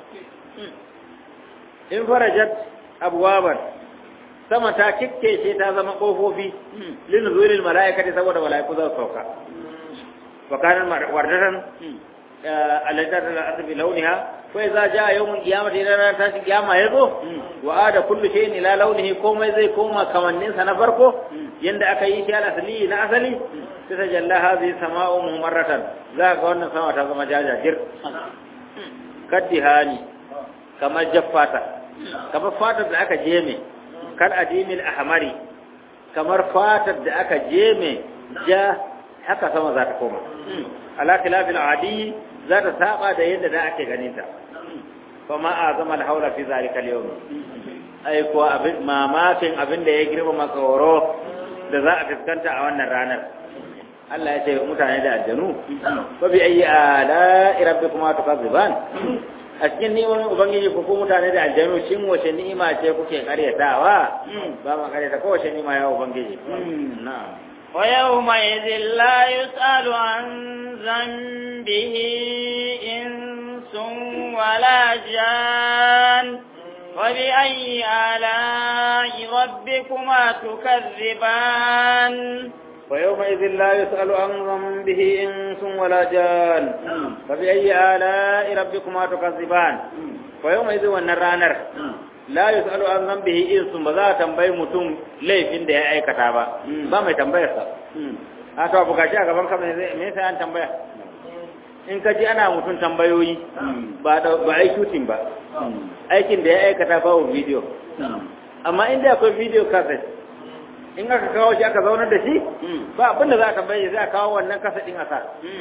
in farajat abwaban sama ta kikkece ta zama kofofi lin zuwilil mala'ikati saboda mala'iku za su sauka wa kana wardatan allati ta'ala bi launiha fa idza jaa yawmul qiyamati idan ran tashi kiyama yazo wa ada kullu shay'in ila launihi komai zai koma kamannin sa na farko yanda aka yi shi asali na asali sai ta jalla hadhihi sama'u mumarratan za ga wannan sama ta zama jajajir kaddihani kamar jaffata kamar fatar da aka jeme kal adimil ahmari kamar fatar da aka jeme ja haka sama za ta koma ala khilafil adi za ta saba da yadda da ake ganin ta fa ma azama al haula fi zalika al yawm ai ko abin mamakin abin da ya girma makawaro da za a fuskanta a wannan ranar Allah ya ce mutane da aljanu fa bi ayi ala rabbikuma tukazziban a cikin ni'imomin ubangiji ku ku mutane da aljanu shin wace ni'ima ce kuke karyatawa ba ma karyata ko wace ni'ima ya ubangiji na'am wa yawma idhil la yus'alu an dhanbihi insun wala jan wa bi ayyi ala'i rabbikuma tukazziban ويومئذ لا يسأل عن ذنبه إنس ولا جان فبأي آلاء ربكما تكذبان ويومئذ والنرانر لا يسأل عن ذنبه إنس بذا تنبي متم laifin da ya aikata ba ba mai tambayar sa a to abu gashi a gaban ka me yasa an tambaya in ka ji ana mutum tambayoyi ba da ba ai shooting ba aikin da ya aikata ba video amma inda akwai video cassette in aka kawo shi aka zaunar da shi ba abin da za a tambaye zai kawo wannan kasadin a sa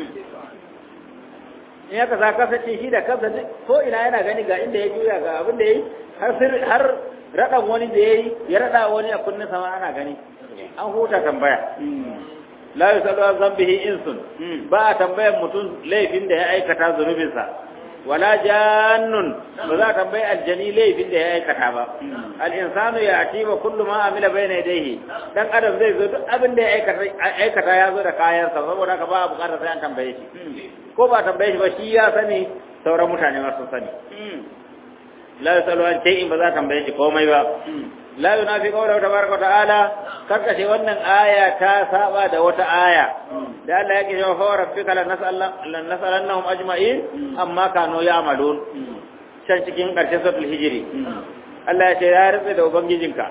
in aka sa kasadin shi da kansa ko ina yana gani ga inda ya juya ga abin da ya yi har har raɗan wani da ya yi ya raɗa wani a kunnen sama ana gani an huta tambaya la yusalu an zambihi insun ba a tambayan mutum laifin da ya aikata zunubinsa wala jannun ba za a tambayi aljani laifin da ya aikata ba al'insanu ya ati ba kullu ma amila bai na daihi dan adam zai zo duk abin da ya aikata ya zo da kayansa saboda haka ba a bukatar sai an tambaye shi ko ba tambaye shi ba shi ya sani sauran mutane ma sun sani la yusalu an shay'in ba za a tambaye shi komai ba la yunafi qawla tabaraka ta'ala karkashe wannan aya ta saba da wata aya da Allah yake cewa fa rabbika lan nas'alannahum ajma'in amma kanu ya'malun can cikin karshen suratul hijri Allah ya ce ya rufe da ubangijinka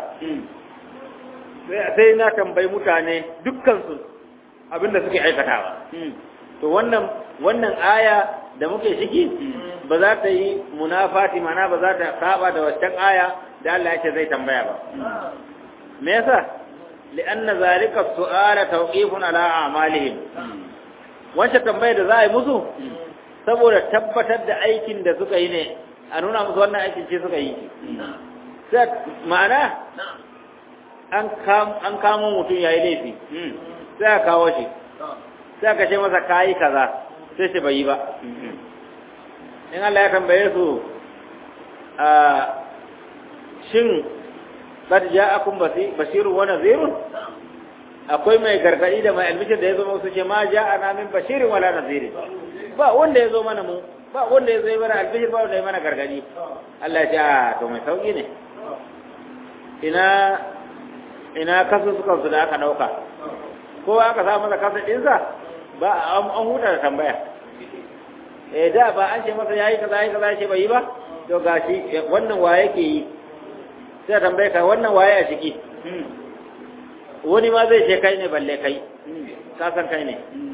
sai na tambayi mutane dukkan su abinda suke aikatawa to wannan wannan aya da muke ciki ba za ta yi munafati mana ba za ta saba da waccan aya da Allah yake zai tambaya ba me yasa li'anna zalika su'ala tawqifun ala a'malihim wancan tambaya da za a yi musu saboda tabbatar da aikin da suka yi ne a nuna musu wannan aikin ce suka yi sai ma'ana an an kamo mutum yayi laifi sai a kawo shi sai aka ce masa kayi kaza sai shi bai yi ba in Allah ya tambaye su a shin qad ja'akum basirun wa nadhirun akwai mai gargadi da mai almishir da ya zo musu ce ma ja'ana min bashirin wala nadhirin ba wanda ya zo mana mu ba wanda ya zo mana albishir ba wanda ya mana gargadi Allah ya ce a to mai sauki ne ina ina kasu suka su da aka dauka ko aka sa masa kasa dinsa ba an huta da tambaya eh da ba an ce masa yayi kaza yayi kaza ce bai yi ba to gashi wannan wa yake yi sai tambaye ka wannan waye a ciki wani ma zai ce kai ne balle kai ka san kai ne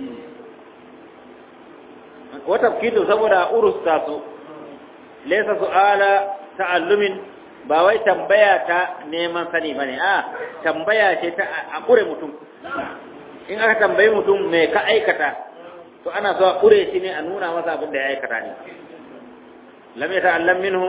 wata kido saboda urus ta su laysa su'ala ta'allumin ba wai tambaya ta neman sani bane a tambaya ce ta a kure mutum in aka tambayi mutum me ka aikata to ana so a kure shi ne a nuna masa abin da ya aikata ne lam yata'allam minhum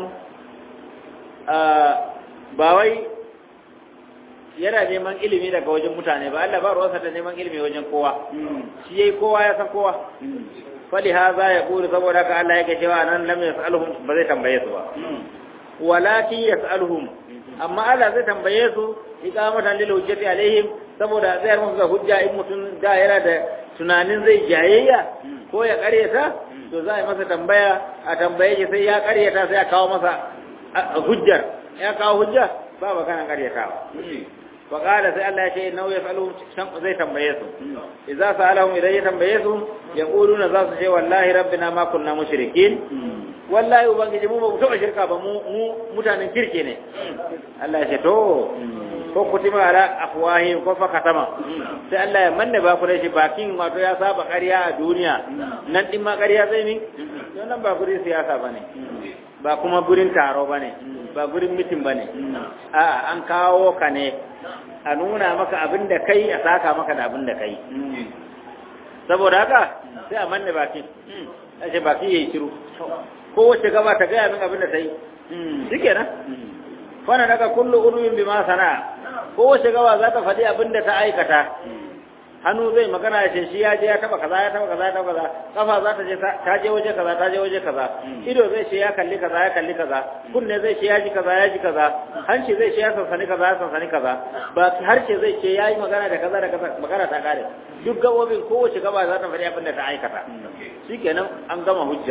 ba wai yana neman ilimi daga wajen mutane ba Allah ba ruwansa da neman ilimi wajen kowa shi yayi kowa ya san kowa fali haza ya kuri saboda haka Allah yake cewa nan lam yasaluhum ba zai tambaye su ba walakin yasaluhum amma Allah zai tambaye su iqamatan lil hujjati alaihim saboda zai musu da hujja in mutum da yana da tunanin zai jayayya ko ya karyata to za a yi masa tambaya a tambaye shi sai ya karyata sai a kawo masa hujjar ya kawo hujja ba ba kana karyatawa fa qala sai Allah ya ce nau yasaluhum zai tambaye su idza sa'alahum idan ya tambaye su yaquluna za su ce wallahi rabbina ma kunna mushrikin wallahi ubangiji mu ba mu taba shirka ba mu mutanen kirke ne Allah ya ce to ko kutima ala afwahim ko fa katama sai Allah ya manne ba ku da shi bakin wato ya saba ƙarya a duniya nan din ma ƙarya zai mi to nan ba gurin siyasa bane ba kuma gurin taro bane ba gurin mitin bane a an kawo ka ne a nuna maka abin da kai a saka maka da abin da kai saboda haka sai a manne bakin a ce baki yayi shiru kowace gaba ta gaya min abin da ta yi shi kenan fana daga kullu urwin bima sana kowace gaba za ta faɗi abin da ta aikata hannu zai magana ya ce shi ya je ya taba kaza ya taba kaza ya taba kaza kafa za ta je ta je waje kaza ta je waje kaza ido zai ce ya kalli kaza ya kalli kaza kunne zai ce ya ji kaza ya ji kaza hanci zai ce ya sansani kaza ya sansani kaza ba harshe zai ce ya yi magana da kaza da kaza magana ta kare duk gabobin kowace gaba za ta faɗi abin da ta aikata shikenan an gama hujja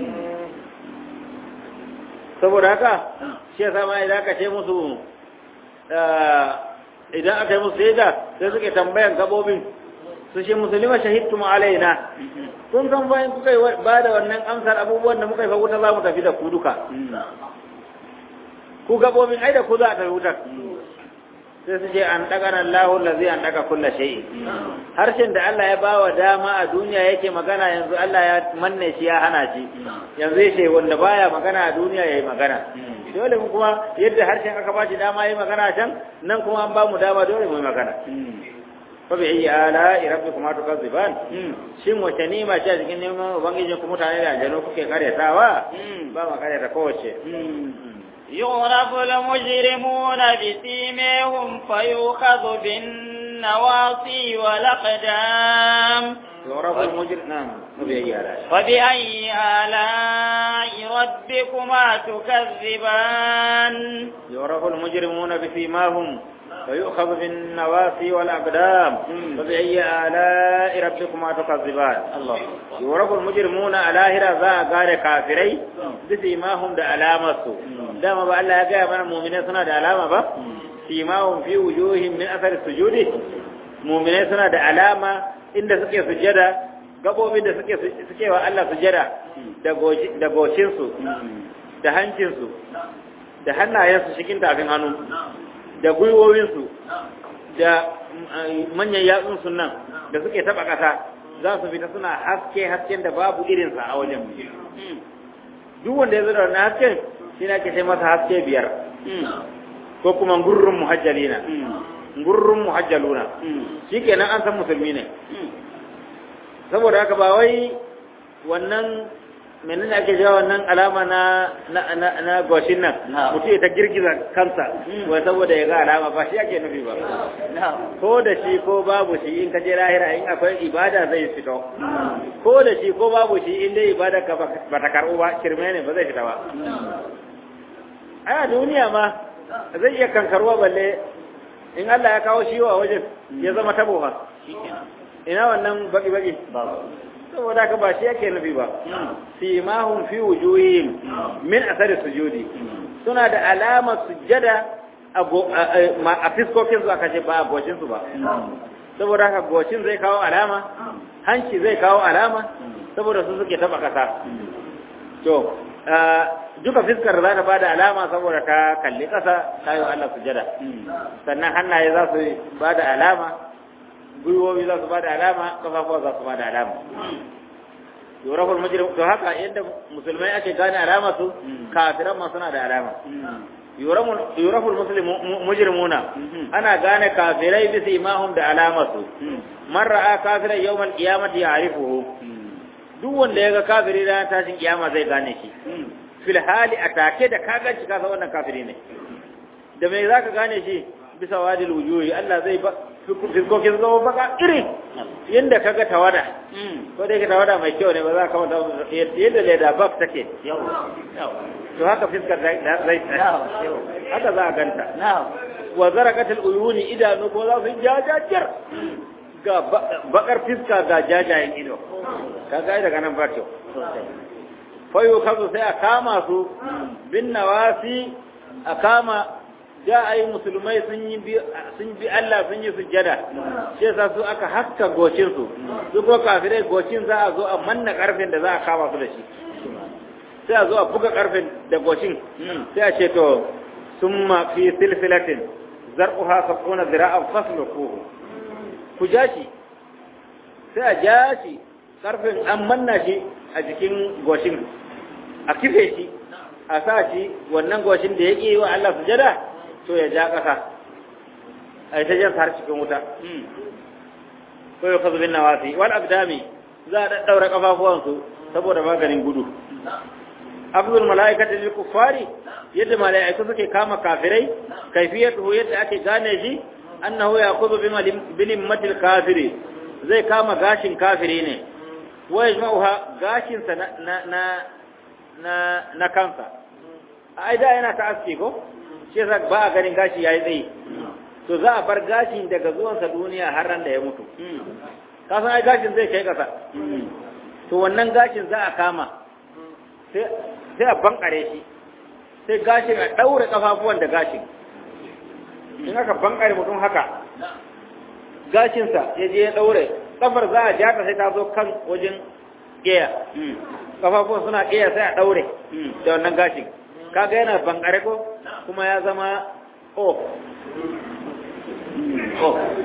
saboda haka shi yasa ma idan aka ce musu idan aka yi musu shaida sai suke tambayan gabobin su ce musulma shahidtum alaina kun san bayan kuka ba da wannan amsar abubuwan da muka yi fa wuta za mu tafi da ku duka ku gabobin ai da ku za a tafi wutar sai su ce an daga nan lahu lazi an daga kulla shayi harshen da Allah ya ba wa dama a duniya yake magana yanzu Allah ya manne shi ya hana shi yanzu ya ce wanda baya magana a duniya ya yi magana dole mu kuma yadda harshen aka ba shi dama ya yi magana can nan kuma an ba mu dama dole mu yi magana fa bi ayi ala rabbikuma tukazziban shin wace nima ce a cikin neman ubangijin ku mutane da aljanu kuke karyatawa ba ma karyata kowace يعرف المجرمون بسيميهم فيؤخذ بالنواصي والأقدام يعرف المجرم نعم فبأي آلاء فبأي آلاء ربكما تكذبان يعرف المجرمون بسيماهم فيؤخذ بالنواسي والأقدام فبأي آلاء ربكما تكذبان الله يعرف المجرمون على هرا ذا قال كافري بسيماهم دا علامة دام با الله يقول من المؤمنين سنة دا علامة با سيماهم في وجوههم من أثر السجود مؤمنين سنة دا علامة إن سكي سجدا gabobin da suke suke wa Allah sujada da goshinsu da hancinsu da hannayensu cikin tafin hannu da gwiwowinsu da manyan yatsunsu nan da suke taba ƙasa za su fita suna haske hasken da babu irinsa a wajen duk wanda ya zo da wannan hasken shi na ke sai masa haske biyar ko kuma gurrun muhajjalina gurrun muhajjaluna shi kenan an san musulmi ne saboda haka ba wai wannan menene ake jawo wannan alama na na na, na goshin nan mutum ta girgiza kansa wai saboda ya ga alama ba shi ake nufi ba ko da shi ko babu shi in ka je lahira in akwai ibada zai fito ko da shi ko babu shi in dai ibada ka ba ta karɓo ba kirme ne ba zai fita ba a duniya ma zai iya kankarwa balle in Allah ya kawo shi wa wajen ya zama tabo ba ina wannan baki baki saboda ka ba shi yake nufi ba simahum fi wujuhihim min athari sujudi suna da alama sujjada a fiskokin su aka ce ba a goshin su ba saboda haka goshin zai kawo alama hanci zai kawo alama saboda su suke taba kasa to duka fiskar za ta bada alama saboda ka kalli kasa ta yi Allah sujjada sannan hannaye za su bada alama gwiwowi za su ba da alama kafafuwa za su ba da alama yoraful mujrim to haka yadda musulmai ake gane alama su kafiran ma suna da alama yoraful mujrimuna ana gane kafirai bisa imahum da alama su man ra'a kafirai yawmal qiyamati ya'rifuhu duk wanda yaga kafiri ranar tashin kiyama zai gane shi fil hali atake da kaga shi kasa wannan kafiri ne da me zaka gane shi bisa wadil wujuhi Allah zai ba fiskokin zama baka iri yadda kaga tawada ko dai ka tawada mai kyau ne ba za ka wata yadda leda bak take to haka fiskar zai haka za a ganta wa zarakatul uyuni idanu ko za su jajajir ga bakar fiska ga jajayen ido kaga daga nan ba kyau fayo kazo sai a kama su bin nawasi a kama ja a yi musulmai sun yi sun bi Allah sun yi sujjada shi yasa su aka haska gocin su su ko kafirai gocin za a zo a manna karfin da za a kama su da shi sai a zo a buga karfin da gocin sai a ce to summa fi silsilatin zar'uha sab'una zira'an fasluquhu ku ja shi sai a ja shi karfin an manna shi a jikin goshin a kife shi a sa shi wannan goshin da ya ƙi wa Allah sujada to ya ja ƙasa a yi ta jan har cikin wuta ko ya kazu bin nawasi wal abdami za a ɗaɗɗaura ƙafafuwansu saboda maganin gudu abdul mala'ikata lil kuffari yadda mala'iku suke kama kafirai kaifiyatuhu yadda ake gane shi annahu yaqudu bi limmatil kafiri zai kama gashin kafiri ne wa yajma'uha gashin sa na na na na kansa ai da yana ta aski ko shi yasa ba a ganin gashi yayi tsayi to za a bar gashin daga zuwansa duniya har ran da ya mutu ka san ai gashin zai kai kasa to wannan gashin za a kama sai sai a bankare shi sai gashin a daure kafafuwan da gashin in aka bankare mutum haka gashinsa ya je ya daure kafar za a jata sai ta zo kan wajen ƙeya kafafuwan suna ƙeya sai a daure da wannan gashin kaga yana bankare ko kuma ya zama o o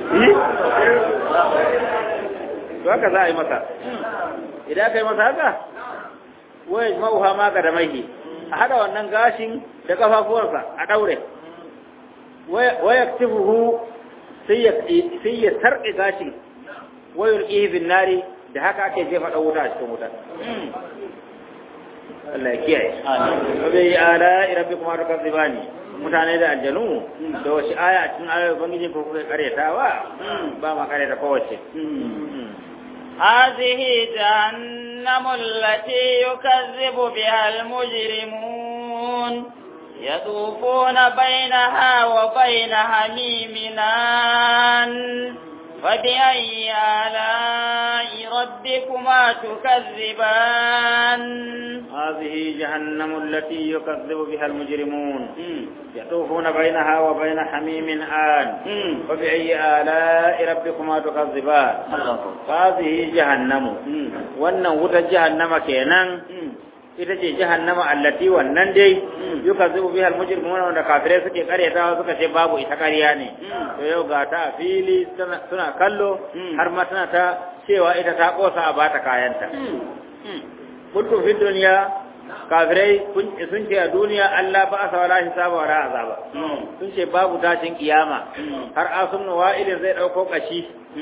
to haka za a yi masa idan aka yi masa haka waya ma'uha ma ga da maihi a hada wannan gashin da kafafuwarsa a daure waya tifuhu sai ya sarƙe gashin wayar ihibin nari da haka ake jefa ɗan wuta a cikin wuta Allah ya kiyaye wa bai ala rabbi kuma duka zibani mutane da aljanu da wasu aya a cikin ayoyin ubangiji ko kuka karyatawa ba ma karyata kowace هذه جهنم التي يكذب بها المجرمون يطوفون بينها وبين حميم آن فبأي آلاء ربكما تكذبان هذه جهنم التي يكذب بها المجرمون يطوفون بينها وبين حميم آن فبأي آلاء ربكما تكذبان هذه جهنم وأن وتا جهنم كينان ita ce jahannama allati wannan dai yuka zubu bihal mujrimuna wanda kafirai suke karyatawa suka ce babu ita ƙarya ne to yau ga ta a fili suna kallo har ma tana ta cewa ita ta kosa a bata kayanta kuntum fi duniya kafirai sun ce a duniya Allah ba asa wala hisaba wala azaba sun ce babu tashin kiyama har asun wa'ilin zai dauko kashi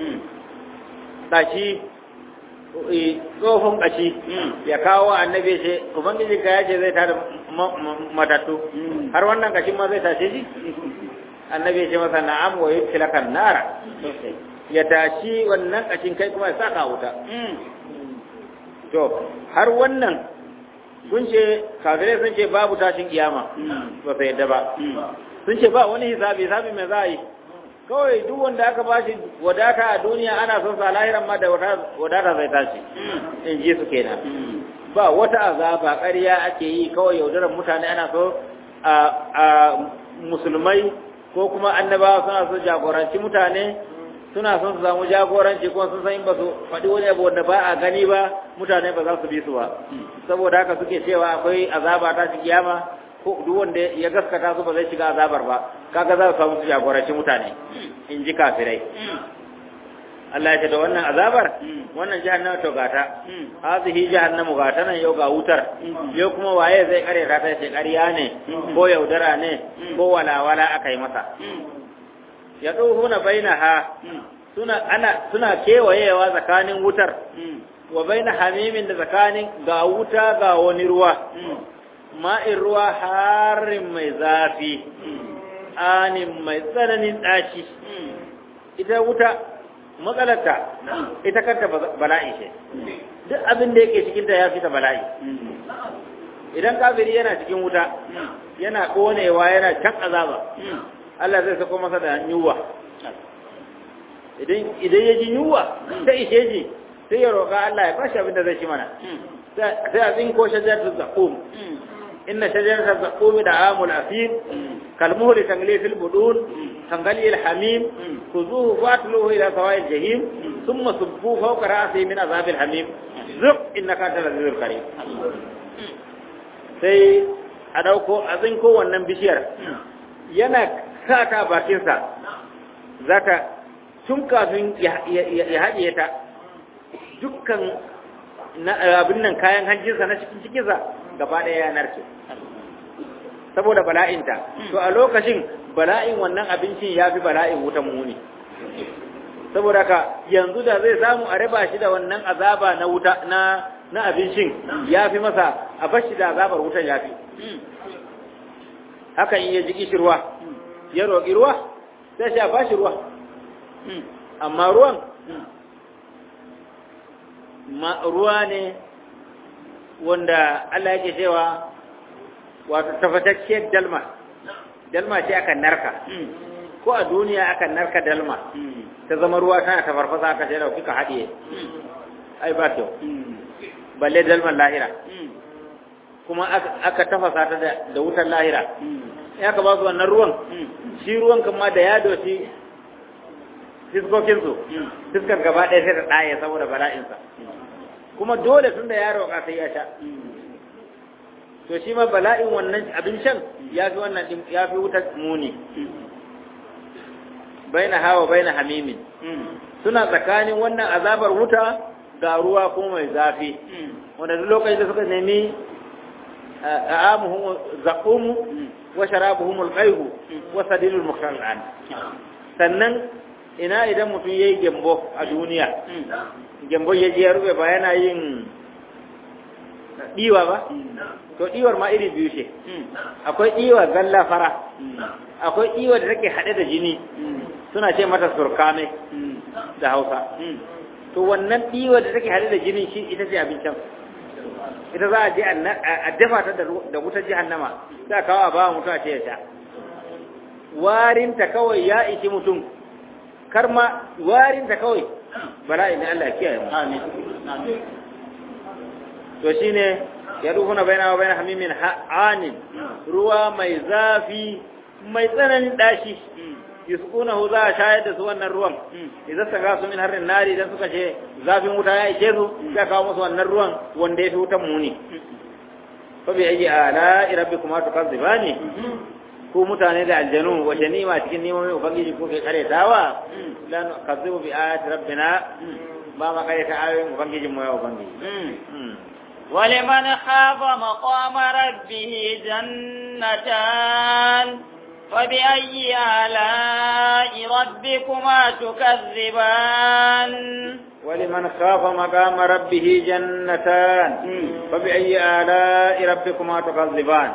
kashi tsohon ƙashi ya kawo annabi ce ubangiji ka yace zai tada matattu har wannan ƙashin ma zai tashe shi annabi ce masa na'am wa yutlakan nara ya tashi wannan ƙashin kai kuma ya saka wuta to har wannan sun ce kafirai sun ce babu tashin kiyama ba sai yadda ba sun ce ba wani hisabi hisabi mai za a yi kawai duk wanda aka ba shi wadata a duniya ana son sa lahiran ma da wadata zai tashi in ji su kenan ba wata azaba ƙarya ake yi kawai yaudarar mutane ana so a musulmai ko kuma annabawa suna so jagoranci mutane suna son su samu jagoranci kuma sun san in ba su faɗi wani abu wanda ba a gani ba mutane ba za su bi su ba saboda haka suke cewa akwai azaba ta shi kiyama ko duk wanda ya gaskata su ba zai shiga azabar ba kaga za su samu su jagoranci mutane in ji kafirai Allah ya ce da wannan azabar wannan jahannama to gata hazihi jahannamu gata nan yau ga wutar yau kuma waye zai kare ta ta ce ƙarya ne ko yaudara ne ko walawala aka yi masa ya tsohuna bainaha suna ana suna kewayewa tsakanin wutar wa baina hamimin da tsakanin ga wuta ga wani ruwa ma'in ruwa harin mai zafi anin mai tsananin ɗaci ita wuta matsalarta ita kanta bala'i ce duk abin da yake cikinta ya fita bala'i idan kafiri yana cikin wuta yana ƙonewa yana can azaba Allah zai sako masa da yunwa idan ya ji yunwa sai ishe ji sai ya roƙa Allah ya bashi abin da zai ci mana sai a tsinko shajar zaƙum inna shajar zaƙumi da amul asir kalmuhuri tangli fil budun tangali al hamim kuzuhu fatluhu ila sawa'il jahim thumma subbu fawqa ra'si min azab al hamim zuq innaka antal azizul karim sai a dauko a tsinko wannan bishiyar yana sa ta bakinsa zaka tun kafin ya haɗiye ta dukkan abin nan kayan hanjinsa na cikin cikinsa gaba ɗaya ya narke saboda bala'inta to a lokacin bala'in wannan abincin ya fi bala'in wutan muni saboda ka yanzu da zai samu a raba shi da wannan azaba na wuta na na abincin ya fi masa a bashi da azabar wutan ya fi haka in ya ji kishirwa ya roƙi ruwa sai shi a bashi ruwa amma ruwan ma ruwa ne wanda Allah yake cewa wato tafatacciyar dalma dalma ce akan narka ko a duniya akan narka dalma ta zama ruwa tana ta farfasa aka ce da kuka haɗiye ai ba kyau balle dalman lahira kuma aka tafasa ta da wutar lahira ya ka ba su wannan ruwan shi ruwan kama da ya doshi fiskokinsu fiskar gaba ɗaya sai ta ɗaye saboda bala'insa kuma dole tun da ya roƙa sai ya sha to shi ma bala'in wannan abin shan ya fi wannan ya fi wutar muni baina hawa baina hamimin suna tsakanin wannan azabar wuta ga ruwa kuma mai zafi wanda duk lokacin da suka nemi a'amuhum zaqumu wa sharabuhum al-qayhu wa sadilul mukhtaran sannan ina idan mutum yayi gembo a duniya gembo ya je ya rube ba yana yin diwa ba to diwar ma iri biyu ce akwai diwa galla fara akwai diwa da take hade da jini suna ce mata surkame da Hausa to wannan diwa da take hade da jini shi ita ce abincin ita za a je a dafa ta da wutar jahannama za kawo a bawa mutum a ce ya sha warinta kawai ya ishi mutum kar ma warinta kawai bala'i ne Allah ya kiyaye mu amin to shine ya rufuna baina wa baina hamimin anin ruwa mai zafi mai tsananin dashi yusqunahu za a shayar da su wannan ruwan idan saka su min harin nari idan suka ce zafin wuta ya ishe su sai kawo musu wannan ruwan wanda ya fi wutan muni fa bi ayi ala rabbikuma tukadzibani ku mutane da aljanu wace nima cikin nimomin ubangiji ko kai karetawa lan kadzibu bi ayati rabbina ba ma kareta ayoyin ubangijin mu ya ubangiji ولمن خاف مقام ربه جنتان فبأي آلاء ربكما تكذبان ولمن خاف مقام ربه جنتان فبأي آلاء ربكما تكذبان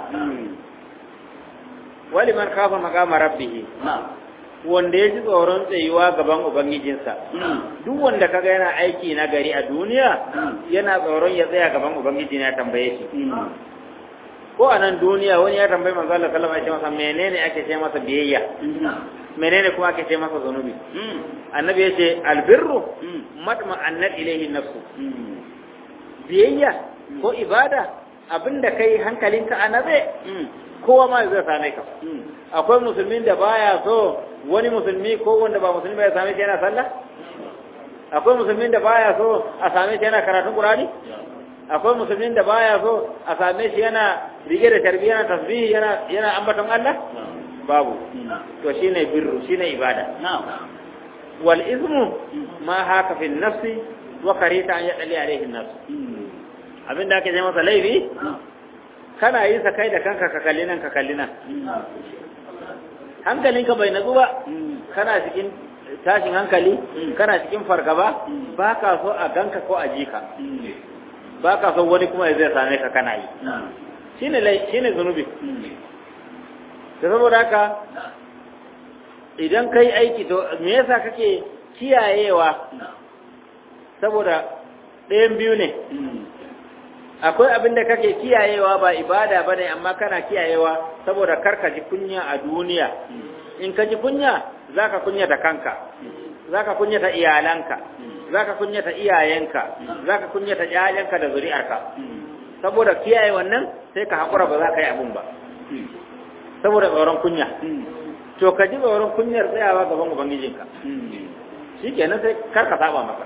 ولمن خاف مقام ربه wanda ya ji tsoron tsayuwa gaban ubangijinsa duk wanda kaga yana aiki na gari a duniya yana tsoron ya tsaya gaban ubangiji ya tambaye shi ko a nan duniya wani ya tambayi manzo Allah sallallahu alaihi wasallam menene ake ce masa biyayya menene kuma ake ce masa zanubi annabi ya ce albirru madma annat ilayhi nafsu biyayya ko ibada abinda kai hankalinka a nabe kowa ma zai same ka akwai musulmin da baya so wani musulmi ko wanda ba musulmi ya same shi yana sallah akwai musulmin da baya so a same shi yana karatun qur'ani akwai musulmin da baya so a same shi yana rige da tarbiyya yana tasbihi yana yana ambaton Allah babu to shine birru shine ibada wal ismu ma haka fi nafsi wa karita an yadali alaihi nafs abinda ake ce masa laifi kana yin sa kai da kanka ka kalli nan ka kalli nan hankalinka bai natsu ba kana cikin tashin hankali kana cikin fargaba ba ka so a ganka ko a jika ba ka so wani kuma zai same ka kana yi shine lai shine zunubi da saboda haka idan kai aiki to me yasa kake kiyayewa saboda ɗayan biyu ne akwai abin da kake kiyayewa ba ibada bane amma kana kiyayewa saboda karka ji kunya a duniya in ka ji kunya zaka kunyata kanka zaka kunyata iyalanka zaka kunyata iyayenka zaka kunyata iyayenka da zuri'arka saboda kiyaye wannan sai ka hakura ba za ka yi abun ba saboda tsoron kunya to ka ji tsoron kunyar tsayawa gaban ubangijinka shikenan sai kar ka saba maka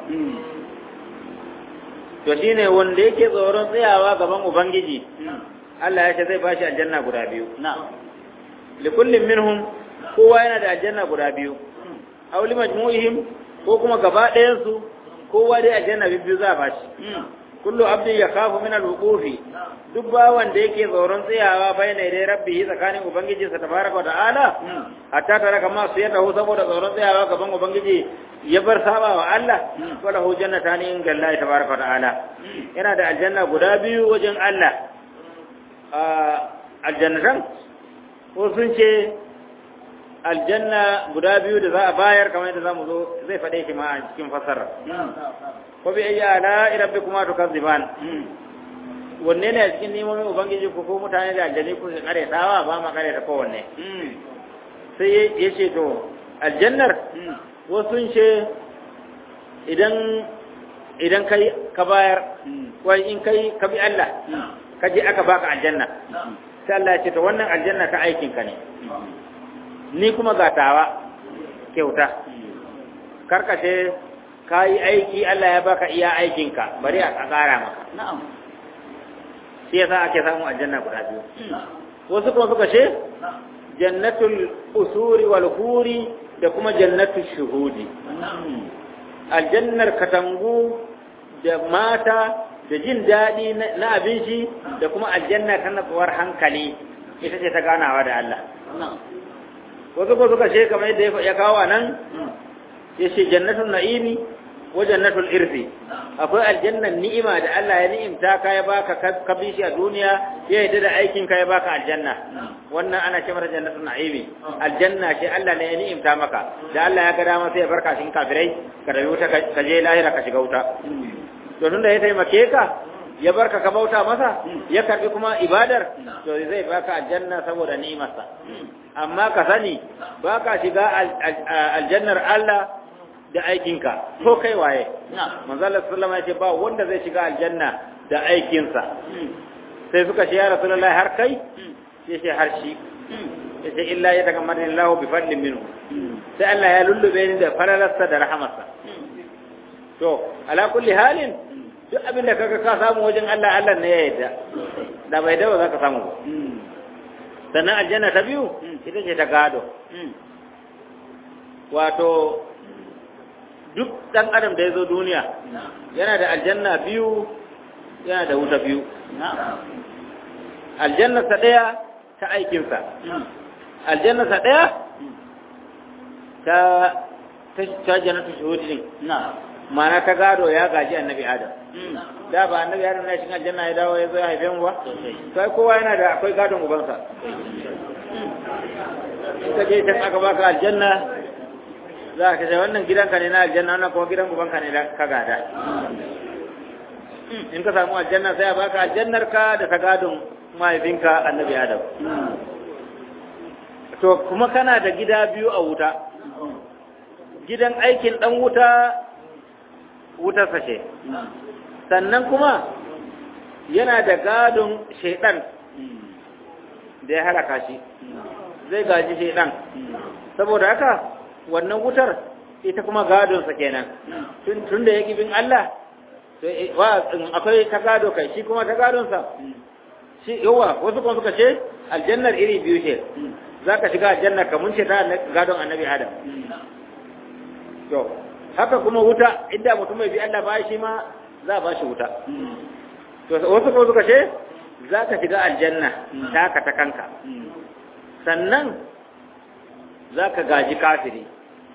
to shine wanda yake tsoron tsayawa gaban ubangiji Allah ya ce zai bashi aljanna guda biyu likullin minhum kowa yana da aljanna guda biyu aw limajmu'ihim ko kuma gaba ɗayan su kowa dai aljanna biyu za a bashi kullu abdin yakhafu min al-wuqufi duk bawan da yake tsoron tsayawa bayna dai rabbi tsakanin ubangiji sa tabaraka wa ta'ala hatta tara kama su yadda hu saboda tsoron tsayawa gaban ubangiji ya bar saba wa Allah wala hu jannatani in gallahi tabaraka wa ta'ala yana da aljanna guda biyu wajen Allah aljannatan ko sun ce aljanna guda biyu da za a bayar kamar yadda zamu zo zai faɗe shi ma a cikin fasara ko bi ayya ala rabbikuma tukazziban wanne ne a cikin nemomin ubangiji ku ko mutane da aljani ku kare tawa ba ma kare ta kowanne sai ya ce to aljannar wasu ce idan idan kai ka bayar wai in kai ka bi Allah ka je aka baka aljanna sai Allah ya ce to wannan aljanna ta aikin ka ne ni kuma ga tawa kyauta karkace ka yi aiki Allah ya baka iya aikinka bari a ƙara maka na'am shi yasa ake samu aljanna guda biyu wasu kuma suka ce jannatul usuri wal huri da kuma jannatul shuhudi aljannar katangu da mata da jin daɗi na abinci da kuma aljanna ta natsuwar hankali ita ce ta ganawa da Allah wasu ko suka ce kamar yadda ya kawo nan ya ce jannatul na'imi wa jannatul irfi akwai aljannan ni'ima da Allah ya ni'imta ka ya baka ka bi shi a duniya ya yarda da aikin ka ya baka aljanna wannan ana ce mata jannatul na'imi aljanna ce Allah ne ya ni'imta maka da Allah ya ga dama sai ya barka cikin kafirai ka rabi wuta ka je lahira ka shiga wuta to tunda ya taimake ka ya barka ka bauta masa ya karbi kuma ibadar to zai baka aljanna saboda ni'imarsa amma ka sani baka shiga aljannar Allah da aikinka ko kai waye manzo Allah sallallahu alaihi ba wanda zai shiga aljanna da aikinsa sai suka ce ya rasulullahi har kai sai ce har shi sai illa ya daga madin Allah bi fadlin minhu sai Allah ya lullube ni da falalarsa da rahamarsa to ala kulli halin duk abin da kaga ka samu wajen Allah Allah ne ya yarda da bai dawo zaka samu ba sannan aljanna ta biyu ita ce ta gado wato duk ɗan adam da ya zo duniya yana da aljanna biyu yana da wuta biyu aljannarsa ɗaya ta aikinsa aljannarsa ɗaya ta ta jannatu shuhudi din ma'ana ta gado ya gaji annabi adam da ba annabi adam na cikin aljanna ya dawo ya zo ya haife mu ba sai kowa yana da akwai gadon ubansa ka je can aka baka aljanna za ka ce wannan gidanka ne na aljanna wannan kuma gidan ubanka ne da ka gada in ka samu aljanna sai a baka aljannar ka da ta gadon mahaifinka annabi adam to kuma kana da gida biyu a wuta gidan aikin dan wuta wutar sashe sannan kuma yana da gadon shaidan da ya halaka shi zai gaji shaidan saboda haka wannan wutar ita kuma gadonsa kenan tun da ya bin Allah akwai ta gado kai shi kuma ta gadonsa shi yawa wasu kuma suka ce aljannar iri biyu ce za ka shiga aljannar ka mun ce ta gadon annabi adam to haka kuma wuta inda mutum mai bi Allah ba shi ma za a ba shi wuta to wasu kuma suka ce za ka shiga aljanna taka ta kanka sannan za ka gaji kafiri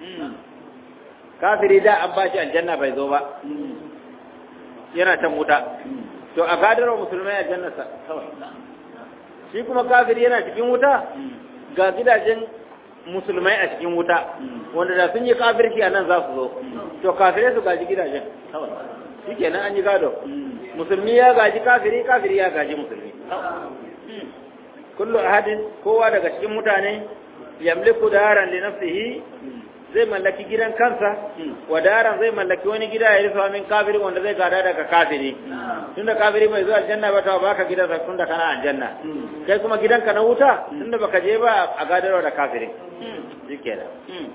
kafiri da an ba shi aljanna bai zo ba yana can wuta to a gadarwa musulmai aljanna kawai shi kuma kafiri yana cikin wuta ga gidajen musulmai a cikin wuta wanda da sun yi kafirci a nan za su zo to kafirai su gaji gidajen shi kenan an yi gado musulmi ya gaji kafiri kafiri ya gaji musulmi kullu ahadin kowa daga cikin mutane yamliku daran li nafsihi zai mallaki gidan kansa wa daran zai mallaki wani gida ya risa min kafiri wanda zai gada daga kafiri tunda kafiri bai zuwa aljanna ba ta baka gidan sa tunda kana aljanna kai kuma gidanka na wuta tunda baka je ba a gadarwa da kafiri shikenan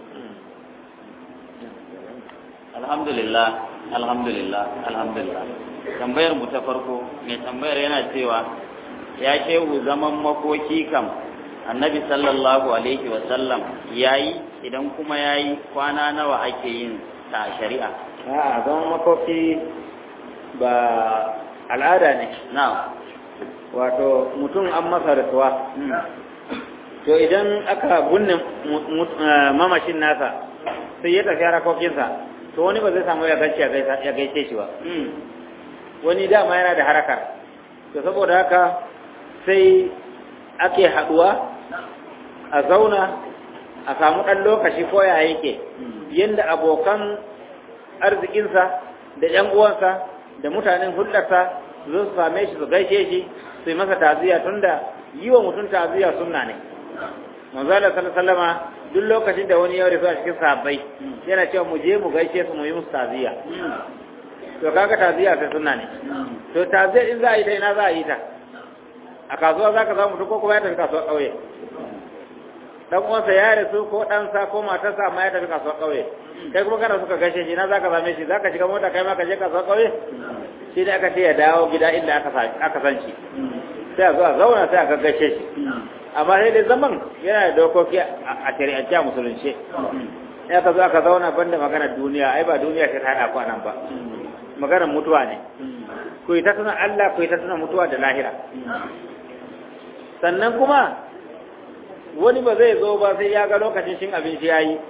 alhamdulillah alhamdulillah alhamdulillah tambayar mu ta farko mai tambayar yana cewa ya shehu zaman makoki kam annabi sallallahu alaihi wa sallam yayi idan kuma yayi kwana nawa ake yin ta shari'a a'a zaman makoki ba al'ada ne na wato mutum an masa rasuwa to idan aka bunne mamashin nasa sai ya tafi harakokinsa to wani ba zai samu ya gaishe ya gaishe shi ba wani dama yana da harakar to saboda haka sai ake haduwa a zauna a samu ɗan lokaci ko ya yake yadda abokan arzikinsa da ‘yan uwansa da mutanen hulɗarsa zo su same shi su gaishe shi su yi masa taziya tunda yi wa mutum taziya sunna ne manzala sallama duk lokacin da wani ya rasu a cikin sahabbai yana cewa mu je mu gaishe su mu yi musu taziya to kaga taziya sai sunna ne to taziya in za a yi ta ina za a yi ta a kasuwa za ka samu ko kuma ya tafi kasuwa ƙauye dan uwansa ya rasu ko ɗansa ko matarsa amma ya tafi kasuwa ƙauye kai kuma kana suka gaishe shi na za ka same shi za ka shiga mota kai ma ka je kasuwa ƙauye shi ne aka ce ya dawo gida inda aka san shi sai a zo a zauna sai a gaggashe shi amma sai dai zaman yana da dokoki a shari'ance a musulunce ya ka zo aka zauna banda maganar duniya ai ba duniya ta haɗa ku nan ba maganar mutuwa ne ku yi ta tuna Allah ku yi ta tuna mutuwa da lahira sannan kuma wani ba zai zo ba sai ya ga lokacin shin abinci ya yi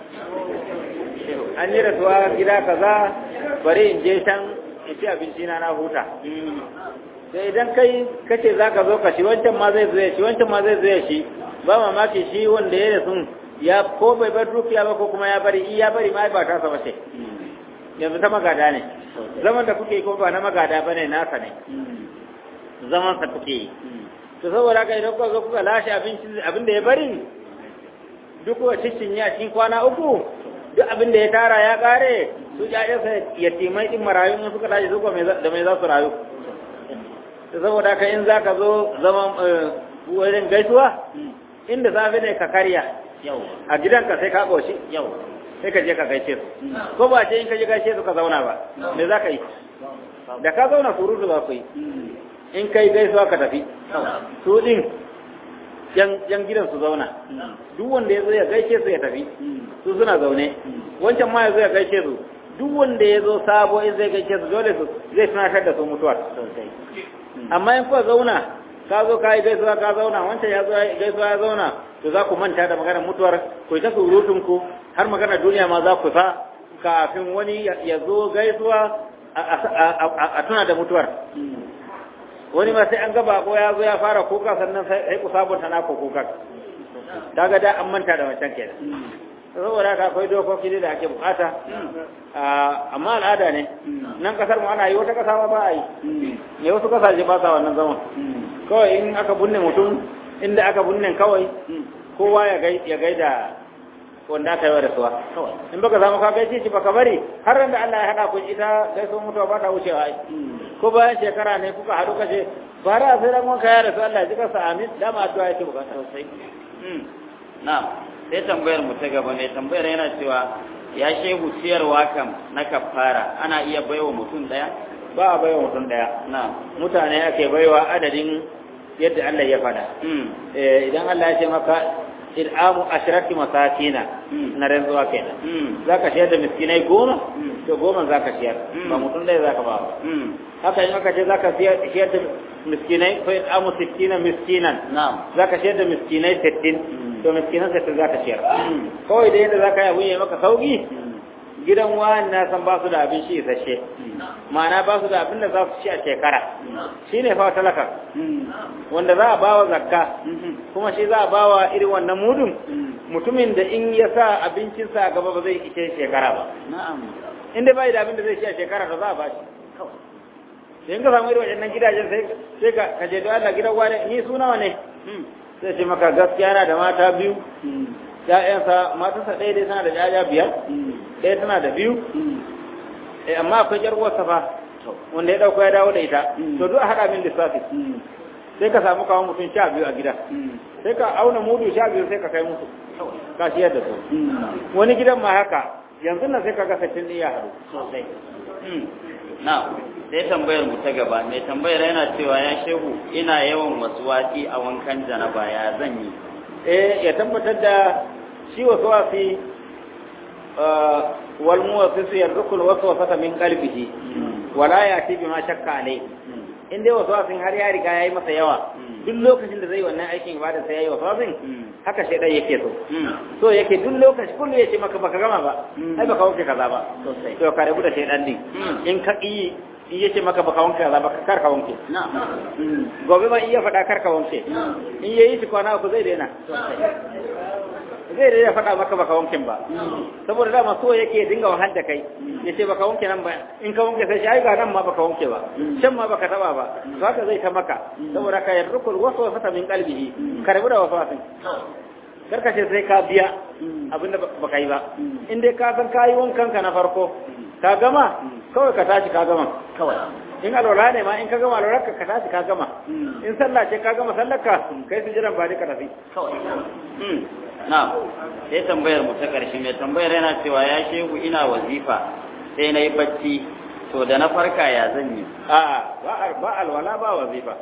an yi rasuwa gida kaza bari in je can in ci abinci na na huta sai idan kai kace za ka zo ka shi wancan ma zai zo ya shi wancan ma zai zo ya shi ba mamaki shi wanda ya rasu ya ko bai bar dukiya ba ko kuma ya bari in ya bari ma ba ta sa ce yanzu ta magada ne zaman da kuke yi ko ba na magada ba ne nasa ne zaman sa kuke yi to saboda haka idan kuka zo kuka lashe abin da ya bari duk kuka cikin ya cikin kwana uku duk abin da ya tara ya kare su ƴaƴansa yatimai din marayu in suka tashi su da mai za su rayu to saboda haka in za ka zo zaman wurin gaisuwa inda safe ne ka karya a gidanka sai ka ƙoshi sai ka je ka gaishe su ko ba ce in ka je gaishe su ka zauna ba me za ka yi da ka zauna surutu za ku yi in kai gaisuwa ka tafi su din yan gidan su zauna duk wanda ya zo ya gaishe su ya tafi su suna zaune wancan ma ya zo ya gaishe su duk wanda ya zo sabo in zai gaishe su dole su zai tunatar da su mutuwar amma in kuwa zauna ka zo ka yi gaisuwa ka zauna wancan ya zo gaisuwa ya zauna to za ku manta da maganar mutuwar ku ta surutun ku har maganar duniya ma za ku sa kafin wani ya zo gaisuwa a tuna da mutuwar wani ma sai an ga bako ya zo ya fara kuka sannan sai ku sabunta na ku kuka kaga da an manta da wancan kenan saboda haka akwai dokoki da ake bukata amma al'ada ne nan kasar mu ana yi wata kasa ma ba a yi ne wasu kasashe ba sa wannan zaman kawai in aka bunne mutum inda aka bunne kawai kowa ya gaida wanda aka yi wa rasuwa in baka samu ka gaishe shi baka bari har da Allah ya hada ku ita gaisuwa mutuwa ba ta wucewa ai ko bayan shekara ne kuka haɗu kace bara sai dan wanka ya rasu Allah ya ji kasa amin dama addu'a yake bukata sosai na'am sai tambayar mu ta gaba ne tambayar yana cewa ya shehu ciyarwa kam na kafara ana iya baiwa mutum daya ba a baiwa mutum daya na'am mutane ake baiwa adadin yadda Allah ya fada idan Allah ya ce maka il'amu ashrati masakina na rantsuwa kenan zaka ciyar da miskinai goma to goma zaka ciyar ba mutum dai zaka ba haka in aka ce zaka ciyar da miskinai fa il'amu sittina miskinan na'am zaka ciyar da miskinai sittin to miskinan sittin zaka ciyar kawai da yadda zaka yi abun ya maka sauki gidan wani na san ba su da abin shi isasshe ma'ana ba su da abin da za su ci a shekara shi ne fa talaka wanda za a ba wa zakka kuma shi za a ba wa irin wannan mudun mutumin da in ya sa abincinsa a gaba ba zai ishe shekara ba in dai bai da abin da zai ci a shekara to za a ba shi sai in ka samu irin waɗannan gidajen sai ka kaje da Allah gidan wani ni su nawa ne sai ce maka gaskiya yana da mata biyu ‘ya'yansa matarsa ɗaya dai tana da ‘ya'ya biyar ɗaya tana da biyu amma akwai ƴar uwarsa fa wanda ya ɗauko ya dawo da ita to duk a haɗa min lissafi sai ka samu kawo mutum sha biyu a gida sai ka auna mudu sha biyu sai ka kai musu ka ciyar da su wani gidan ma haka yanzu nan sai ka ga sattin iya haɗu sosai na sai tambayar mu ta gaba mai tambayar yana cewa ya shehu ina yawan wasu wasi a wankan janaba ya zan yi eh ya tabbatar da shi wasu wasi wal muwassisu yarrukul waswasata min qalbihi wala yati bima shakka alai in dai wasu wasin har ya riga yayi masa yawa duk lokacin da zai wannan aikin ibada sai yayi wasu wasin haka shaidan yake so so yake duk lokaci kullu yace maka baka gama ba ai baka wanke kaza ba sosai to ka rabu da shaidan din in ka yi in yace maka baka wanke kaza ba kar ka wanke gobe ba iya faɗa kar ka wanke in yayi shi kwana uku zai daina zai da ya faɗa maka baka wankin ba saboda dama so yake dinga wahal da kai ya ce baka wanke nan ba in ka wanke sai shi ai ga nan ma baka wanke ba can ma baka taba ba to haka zai ta maka saboda ka yarrukul waswasata min qalbihi ka rabu da waswasin karka ce sai ka biya abinda baka yi ba in dai ka san kayi wankan ka na farko ka gama kawai ka tashi ka gama kawai in alwala ne ma in ka gama alwala ka ka tashi ka gama in sallah ce ka gama sallar ka kai su jiran ba ka tafi kawai na sai tambayar mu ta ƙarshe mai tambayar yana cewa ya shehu ina wazifa sai na yi bacci to da na farka ya zan yi a'a ba alwala ba wazifa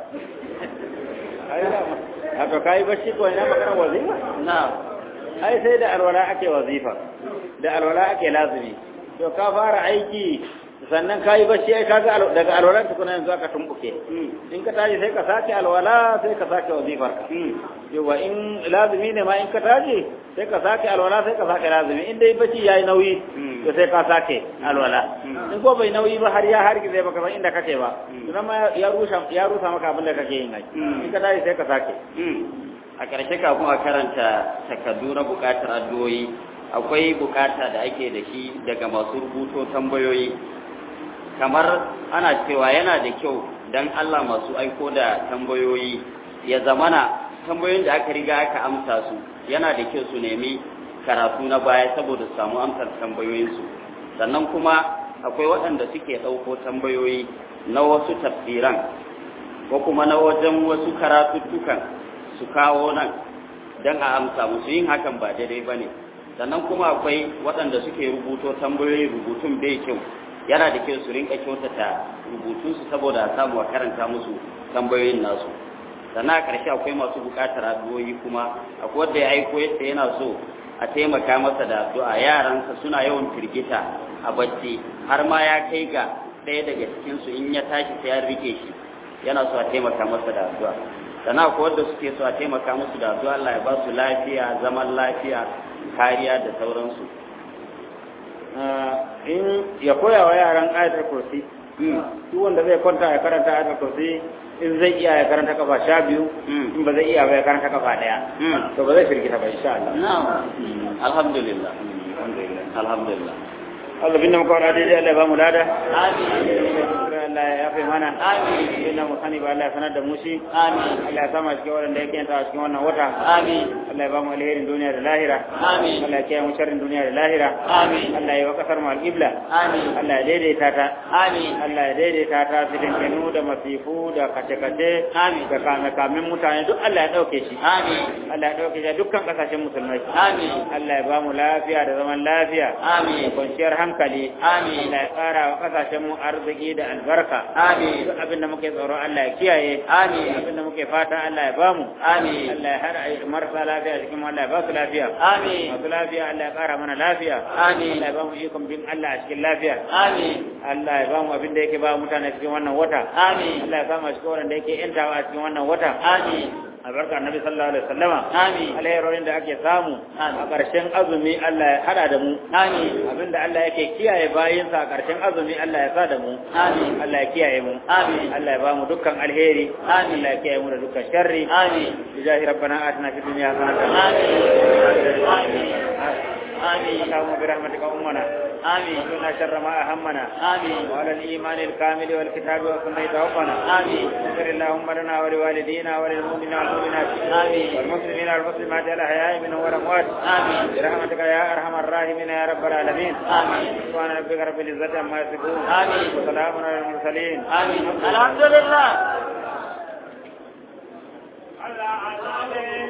a to kayi bacci ko ina magana wazifa na ai sai da alwala ake wazifa da alwala ake lazimi to ka fara aiki sannan ka yi bacci ai kaga daga alwalan tukuna yanzu aka tumbuke in ka tashi sai ka sake alwala sai ka sake wazifar ka yawa in lazimi ne ma in ka tashi sai ka sake alwala sai ka sake lazimi in dai bacci yayi nauyi to sai ka sake alwala in ko bai nauyi ba har ya hargize baka san inda kake ba to ma ya rusa ya rusa maka abin da kake yin ai in ka tashi sai ka sake a ƙarshe kafin a karanta takardu na buƙatar addu'o'i akwai buƙata da ake da shi daga masu rubuto tambayoyi kamar ana cewa yana da kyau dan Allah masu aiko da tambayoyi ya zamana tambayoyin da aka riga aka amsa su yana da kyau su nemi karatu na baya saboda su samu amsar tambayoyinsu sannan kuma akwai waɗanda suke ɗauko tambayoyi na wasu tafsiran ko kuma na wajen wasu karatuttukan su kawo nan don a amsa musu yin hakan ba daidai ba ne sannan kuma akwai waɗanda suke rubuto tambayoyi rubutun bai kyau yana da kyau su rinka kyautata rubutunsu saboda a samu a karanta musu tambayoyin nasu sannan a ƙarshe akwai masu buƙatar addu'o'i kuma akwai wanda ya aiko yadda yana so a taimaka masa da addu'a yaransa suna yawan firgita a bacci har ma ya kai ga ɗaya daga cikinsu in ya tashi sai ya rike shi yana so a taimaka masa da addu'a sannan akwai wanda suke so a taimaka musu da addu'a Allah ya ba su lafiya zaman lafiya kariya da sauransu in ya koya wa yaran ayatul kursi duk wanda zai kwanta ya karanta ayatul kursi in zai iya ya karanta kafa sha biyu in ba zai iya ba ya karanta kafa daya to ba zai firgita ba insha Allah alhamdulillah alhamdulillah Allah binne muka wani daidai Allah ya ba mu lada amin Allah ya yafe mana amin inda mu sani ba Allah ya sanar da mu shi amin Allah ya sama cikin wanda yake yanta a cikin wannan wata amin Allah ya ba mu alherin duniya da lahira amin Allah ya kiyaye mu sharrin duniya da lahira amin Allah ya wa kasar mu al-qibla amin Allah ya daidaita ta amin Allah ya daidaita ta cikin kenu da masifu da kace-kace Amin. da kame-kamen mutane duk Allah ya ɗauke shi amin Allah ya ɗauke shi a dukkan ƙasashen musulmai amin Allah ya ba mu lafiya da zaman lafiya amin da kwanciyar hankali amin Allah ya ƙara wa ƙasashen mu arziki da albarka amin duk abin da muke tsoro Allah ya kiyaye amin abin da muke fata Allah ya ba mu amin Allah ya hada marasa lafiya cikin mu Allah ya ba su lafiya amin masu lafiya Allah ya ƙara mana lafiya amin Allah ya ba mu ikon bin Allah a cikin lafiya amin Allah ya ba mu abin da yake ba mutane cikin wannan wata amin Allah ya kama shi kowane da yake yantawa a cikin wannan wata amin albarka annabi sallallahu alaihi wasallama Amin. alherorin da ake samu Amin. a ƙarshen azumi Allah ya hada da mu Amin. abinda Allah yake kiyaye bayinsa a ƙarshen azumi Allah ya sa da mu Amin. Allah ya kiyaye mu Amin. Allah ya ba mu dukkan alheri Amin. Allah ya kiyaye mu da dukkan sharri Amin. bijahi rabbana atina fid dunya hasanatan Amin. Amin. Amin. اللهم برحمتك أمنا Amin. وقنا شر ما أهمنا Amin. وعلى الإيمان الكامل والكتاب والسنة توفنا Amin. اغفر اللهم لنا ولوالدينا وللمؤمنين والمؤمنات آمين. والمسلمين والمسلمات الأحياء منهم والأموات آمين. برحمتك يا أرحم الراحمين يا رب العالمين آمين. سبحان ربك رب العزة عما يصفون آمين. وسلام على المرسلين آمين الحمد لله الله